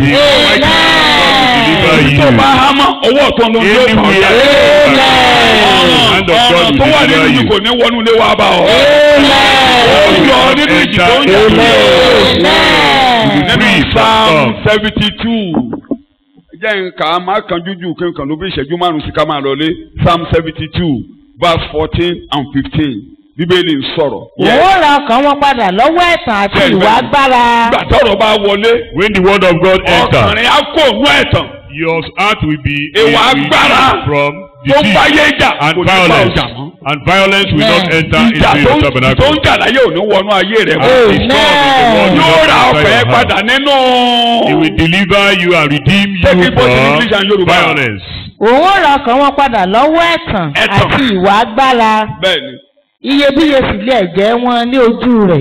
Deliver ibi tó you. bá hámọ́ ọwọ́ ọ̀tún ọlọ́run yóò fà ó Anywhere. jáde. Hand of God ọ̀ràn will tó wà deliver nínú you. yìí kò ní wọnú ilé wa bá ọ. ó yọ nínú ìjì tó ń jà nínú Free from psalm storm. seventy two jẹ́ nǹkan máa kan jújù kí nǹkan ló bí ìṣẹ́jú márùn-ún sí ká máa lọlé psalm seventy two verse fourteen and fifteen bíbélì ń sọ̀rọ̀. Òun ó ra ọkàn wọn padà lọ́wọ́ ẹ̀tàn àti Bẹ́ẹ̀ni, ìwà bẹ́ẹ̀ni. agbára. ìgbà tọ́rọ̀ bá wọlé When the word of God enters, ọkùnrin á kó òun ẹ̀tàn your heart will be Ìwà will be agbára from tó ń deceit báyé jà and kò ní bá violence. ọjà mọ́. And violence will not Amen. enter ìjà into tó your ń tó tabernacle. ń jà láyé ò ní wọnú ayé rẹ̀ mọ́. And the storm in the world will yóò not ra enter ọ̀fẹ́ your heart. padà nínú. He will deliver you and redeem Take you it both in English and from Yoruba. violence. Òun ó ra ọkàn wọn padà lọ́wọ́ ẹ̀tàn Ẹ̀tàn. àti ìwà agbára. bẹ́ẹ̀ni Iyebíye sì lé ẹ̀jẹ̀ wọn ní ojú rẹ̀.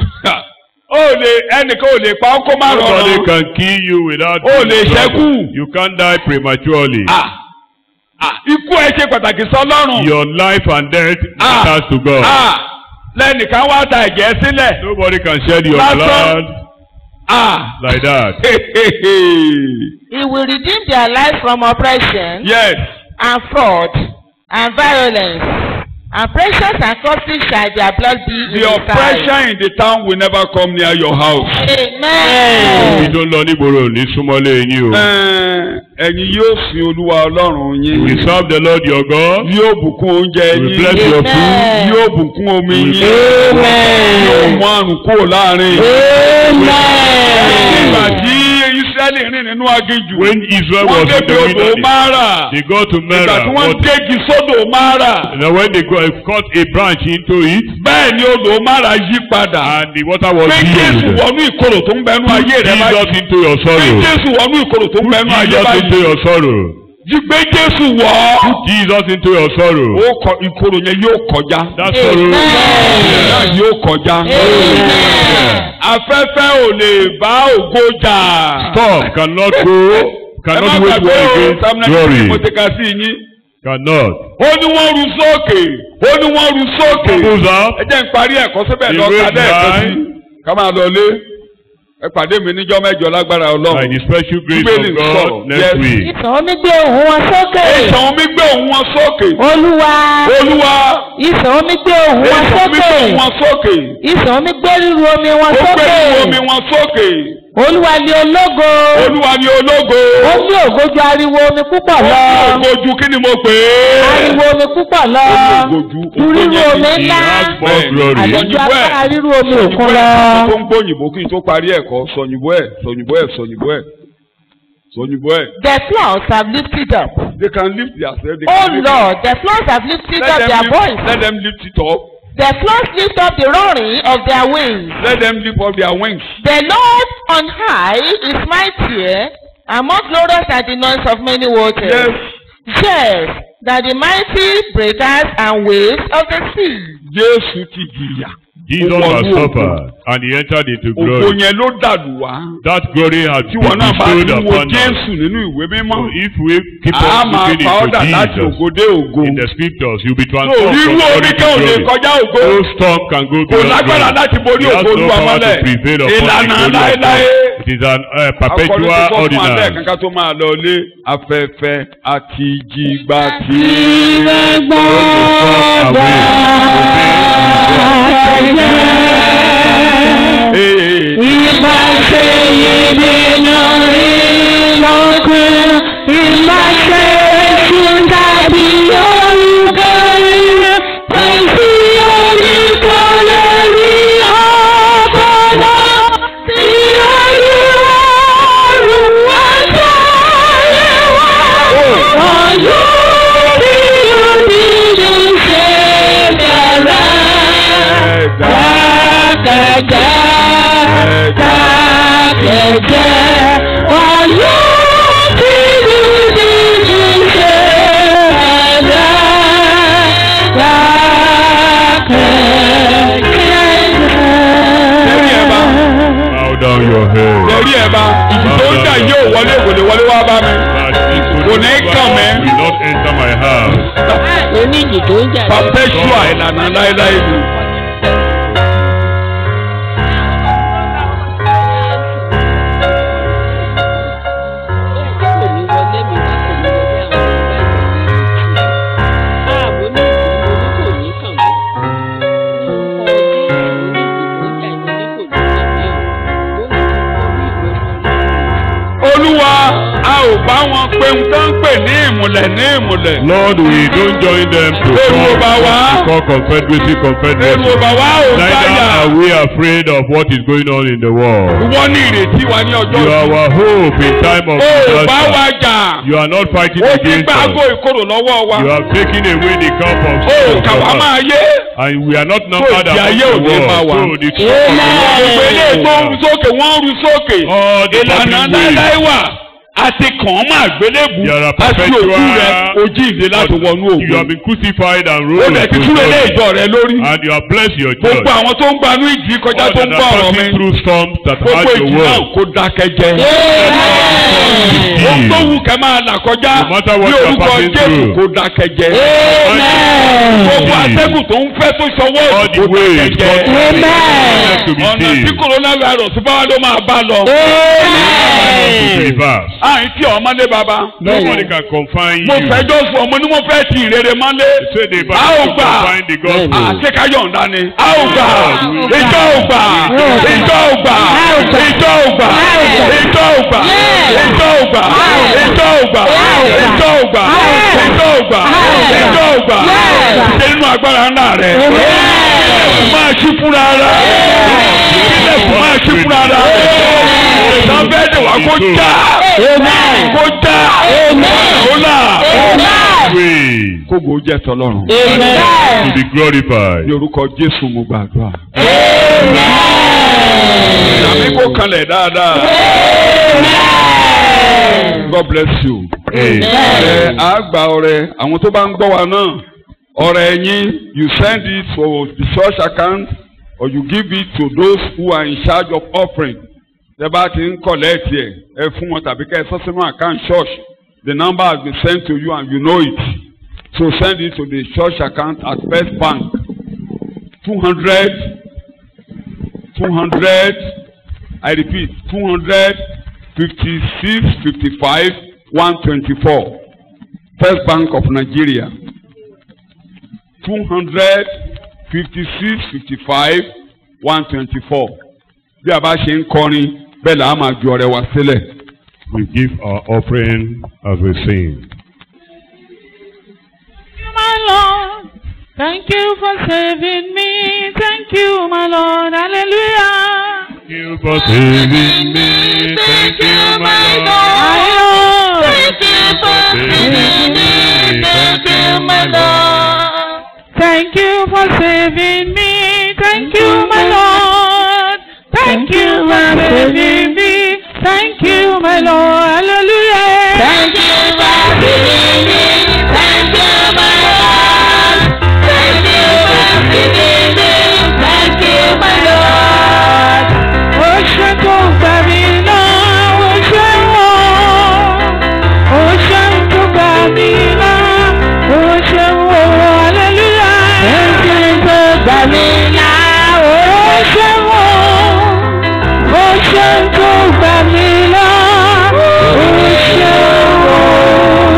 ó lè ẹnìkan ò lè pa ọkọ má Nobody rọrùn. can kill you without Ó lè trouble. ṣẹ́kù. You can't die prematurely. Ah, ah, ikú ẹ ṣe pàtàkì sọ́lọ́run. Your life and death Ah, matters to God. ah, lẹ́nìkan wá ta ẹ̀jẹ̀ sílẹ̀. Nobody can shed your Lásán. blood Ah, like that. He will redeem their lives from oppression yes. and fraud and violence. And precious and costly shall their blood be in The his sight. oppression in the town will never come near your house. Amen. Ibi tó ń lọ nígboro ní súnmọ́lé yín o. Ẹ, Ẹ̀yin yóò sin Olúwa Ọlọ́run We yín. serve the Lord your God. Yóò bùkún oúnjẹ We yín. bless your food. Amen. Yóò bùkún omi We yín. bless Yóò mú àrùn kúrò láàrin. Nígbà tí Ísírẹ́lì rìn nínú aginjù. When Israel Wọ́n was in débi the odò wilderness, Mara. they go to Ìgbà Mara. tí wọ́n What- gégi sódò Mara. Now when they go, cut a branch into it, Bẹ́ẹ̀ ni odò Mara yí padà. and the water was Pé Jésù healed. wọnú ìkorò tó ń bẹnu ayé rẹ báyìí. Jesus into your Pé sorrow. Jésù wọnú ìkorò tó ń bẹnu ayé Jesus into báyìí. your sorrow. Jí gbé Jésù wọ̀. Jesus into your sorrow. Ó kọ ìkorò yẹn yóò kọjá. That sorrow. Náà yóò kọjá. Afẹ́fẹ́ ò lè bá ògo jà. Storm cannot go, Ẹ má cannot wage gbàgbé war o, against Psalm 93 glory. mo ti ka sí yín. Cannot. Ó ní wọ́n ru sókè. Ó ní wọ́n ru sókè. Goes up. Ẹ jẹ́ n parí ẹ̀kọ́ síbẹ̀ lọ Ìwé ká lẹ́ẹ̀kan sí. nine. Ká máa lọ lé. Ẹ pàdé mi níjọ́ mẹ́jọ lágbára By Ọlọ́run. the special grace Bíbélì of ń God sọ̀rọ̀. next Yes. week. Ìtàn omi gbé òun wọn sókè. Ìtàn omi gbé òun wọn sókè. Olúwa. Olúwa. Ìtàn omi gbé òun wọn Ìtàn omi gbé sókè. òun wọn sókè. Ìtàn omi gbé ríru omi wọn Ó gbé sókè. ìwé omi wọn sókè. Olúwa ni ológo. Olúwa ni ológo. Ó ní ògo ju ariwo omi púpọ̀ lọ. Ó ní ògo ju kí ni mo pè é? Ariwo omi púpọ̀ lọ. Ó ní ògo ju Ju ògo ríru yẹn omi ti- He ńlá. has more glory. Àti ju Sọ̀yìnbó ẹ̀. agbára ríru omi òkun lọ. tó ń gbóyìnbó kí n tó parí ẹ̀kọ́ sọ̀yìnbó ẹ̀ sọ̀yìnbó ẹ̀ sọ̀yìnbó ẹ̀ sọ̀yìnbó ẹ̀. The floods have lifted up. They can lift their self. They Oh can lift Lord, the floods have lifted Let up them their lift, voice. let them lift it up. The floods lift up the roaring of their wings. Let them lift up their wings. The Lord on high is mightier and more glorious than the noise of many waters. Yes. Yes, than the mighty breakers and waves of the sea. Jésù ti jìyà. Jesus Ó has wọnú ògo. suffered and he entered into Ògo glory. yẹn ló dàlù wá. That glory has Tí been wọn náà bá bestowed ti wo upon us. Jésù nínú ìwé mímọ́. So if we keep A on máa looking fa into ọ́dà láti Jesus ògo dé ògo. in the scriptures, you'll be So transformed rírú from omi glory kan ò to lè glory. kọjá ògo. No storm can go Kò beyond lágbára glory. láti borí It has ògo no Olúwa power to mọ́lẹ̀. prevail upon the Ìlànà glory of láéláé. God. It is an uh, perpetual Akọrin tó fún alẹ́ ordinance. kankan tó máa lọ lé afẹ́fẹ́ àti jìgbà tí. Ee, ẹ̀dá ẹ̀dá enter my house. oníjì tó ń jà lọ. perpetual ìlànà láéláé ni. olúwa a ò bá wọn pé ń tán pè ní ìmùlẹ̀ ní ìmùlẹ̀. Lord, we don't join them to Èrò call, bá wa. to call confederacy èrò confederacy. bàbá ò Neither báyà. are we afraid of what is going on in the world. wọ́n ní ìrètí wa ní ọjọ́ You are ìsìn. our hope in time of ó bá wa disaster. jà. You are not fighting ó ti against gbá aago us. ìkorò lọ́wọ́ wa. You have taken away the cup of ó sorrow kà from wá us. máa yé. And we are not numbered ìdí among ayé the ò ní máa world. wà. So the truth of the gbogbo eléyìí tó ń ru sókè wọ́n ń ru sókè. All the ìlànà public ways. láéláé wà. a ti kàn án máa gbélébù. There are a ti òkú perpetual- rẹ̀ ojú ìdè láti wọnú You have òkú. been crucified and ó rolled dẹ̀ ti into túlẹ̀ lé glory. ìjọ rẹ̀ lórí. And you have blessed your church. gbogbo àwọn tó ń gbanú ìjì kọjá All tó that ń are gbọ́ ọ̀rọ̀ mi. passing through storms that gbogbo hurt ìjì your náà world. kó dákẹ́ jẹ́. ohun tó wù kẹ́ máa là kọjá No matter what ní you are orúkọ passing Jésù through. kó dákẹ́ jẹ́. gbogbo atẹ́gùn tó ń fẹ́ tó ṣọwọ́ All òdì the kó ways dákẹ́ God jẹ́. has made to be ọ̀nà tí saved. coronavirus bá wà ló máa bá lọ. To reverse. àyìn tí ọmọdé bàbá. Nobody can confine mo you. fẹjọ́ sùn ọmọ ni mo fẹ́ ti ìrere mọ́lé. Say the a ò Bible gbà. confine the gospel. àṣekáyọ̀ǹda ni. a ò gbà. ìjọ ò gbà. ìjọ ò gbà. ìjọ ò gbà. ìjọ ò gbà. ìjọ ò gbà. ìjọ ò gbà. ìjọ ò gbà. ìjọ ò gbà. ìjọ ò gbà. ṣe nínú agbára ńlá rẹ̀. máa ṣí fúnra rẹ̀. ilẹ̀kùn máa ṣí fúnra rẹ̀. ìtàn bẹ́ẹ̀ ni wà kó já. kó já. kó là. Praise kógo jẹ́ tọlọ́run. to be glorified. ní orúkọ jésù mo gbàdúrà. Àmì kò kanlẹ̀ dáadáa. God bless you. Amen. Ẹ á gba ọrẹ àwọn tó bá ń gbọ́ wa náà. Ọrẹ yín you send it to the church account or you give it to those who are in charge of offering. Tẹ bá ti ń collect ẹ̀ ẹ fún wọn tàbí kẹ́ ẹ sọ sínú account church. The number has been sent to you and you know it. So send it to the church account at First Bank. Two hundred two hundred I repeat two hundred fifty-six fifty-five one twenty-four First Bank of Nigeria two hundred fifty-six fifty-five one twenty-four bí a bá ṣe ń kọrin bẹ́ẹ̀ là á máa ju ọrẹ wa sílẹ̀. We give our offering as we sing. my Lord. Thank you for saving me. Thank you, my Lord. Hallelujah. Thank you for saving me. Thank you, my Lord. My Lord. Thank you for saving me. Thank you, my Lord. Thank you for saving me. Thank you, my Lord. Thank you for saving me. Thank you, my Lord. Hallelujah. Thank you for saving me. Thank you, my Lord. Thank you for saving me. Thank you, my Lord. Ó ṣe tó gbà mí là, ó ṣe wọ́n. Ó ṣe tó gbà mí là, ó ṣe wọ́n. Hallelujah. Ó ṣe tó gbà mí là, ó Ó ṣe wọ́n. Ó ṣe tó gbà mí là, ó ṣe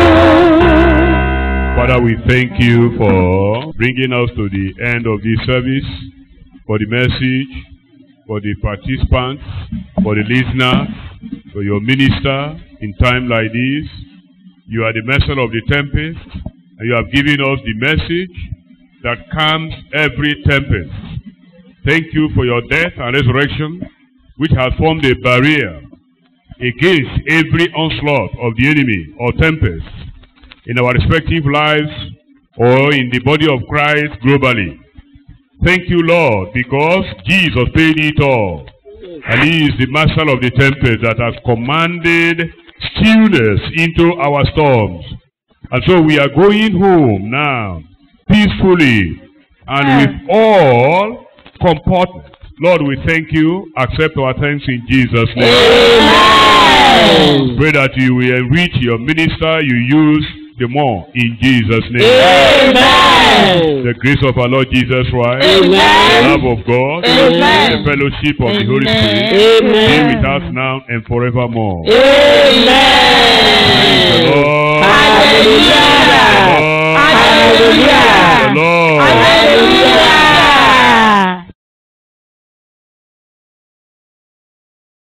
wọ́n. Father, we thank you for bringing us to the end of this service, for the message, for the participants, for the listeners, for your minister in time like this. You are the master of the tempest, and you have given us the message that calms every tempest. Thank you for your death and resurrection, which has formed a barrier against every onslaught of the enemy or tempest in our respective lives or in the body of Christ globally. Thank you, Lord, because Jesus paid it all. And he is the master of the tempest that has commanded stillness into our storms. And so we are going home now, peacefully, and with all comportment. Lord, we thank you. Accept our thanks in Jesus' name. Pray that you will enrich your minister you use the more in Jesus' name. Amen. The grace of our Lord Jesus Christ, Amen. the love of God, Amen. the fellowship of the Holy Amen. Spirit, be Amen. with us now and forevermore. Amen.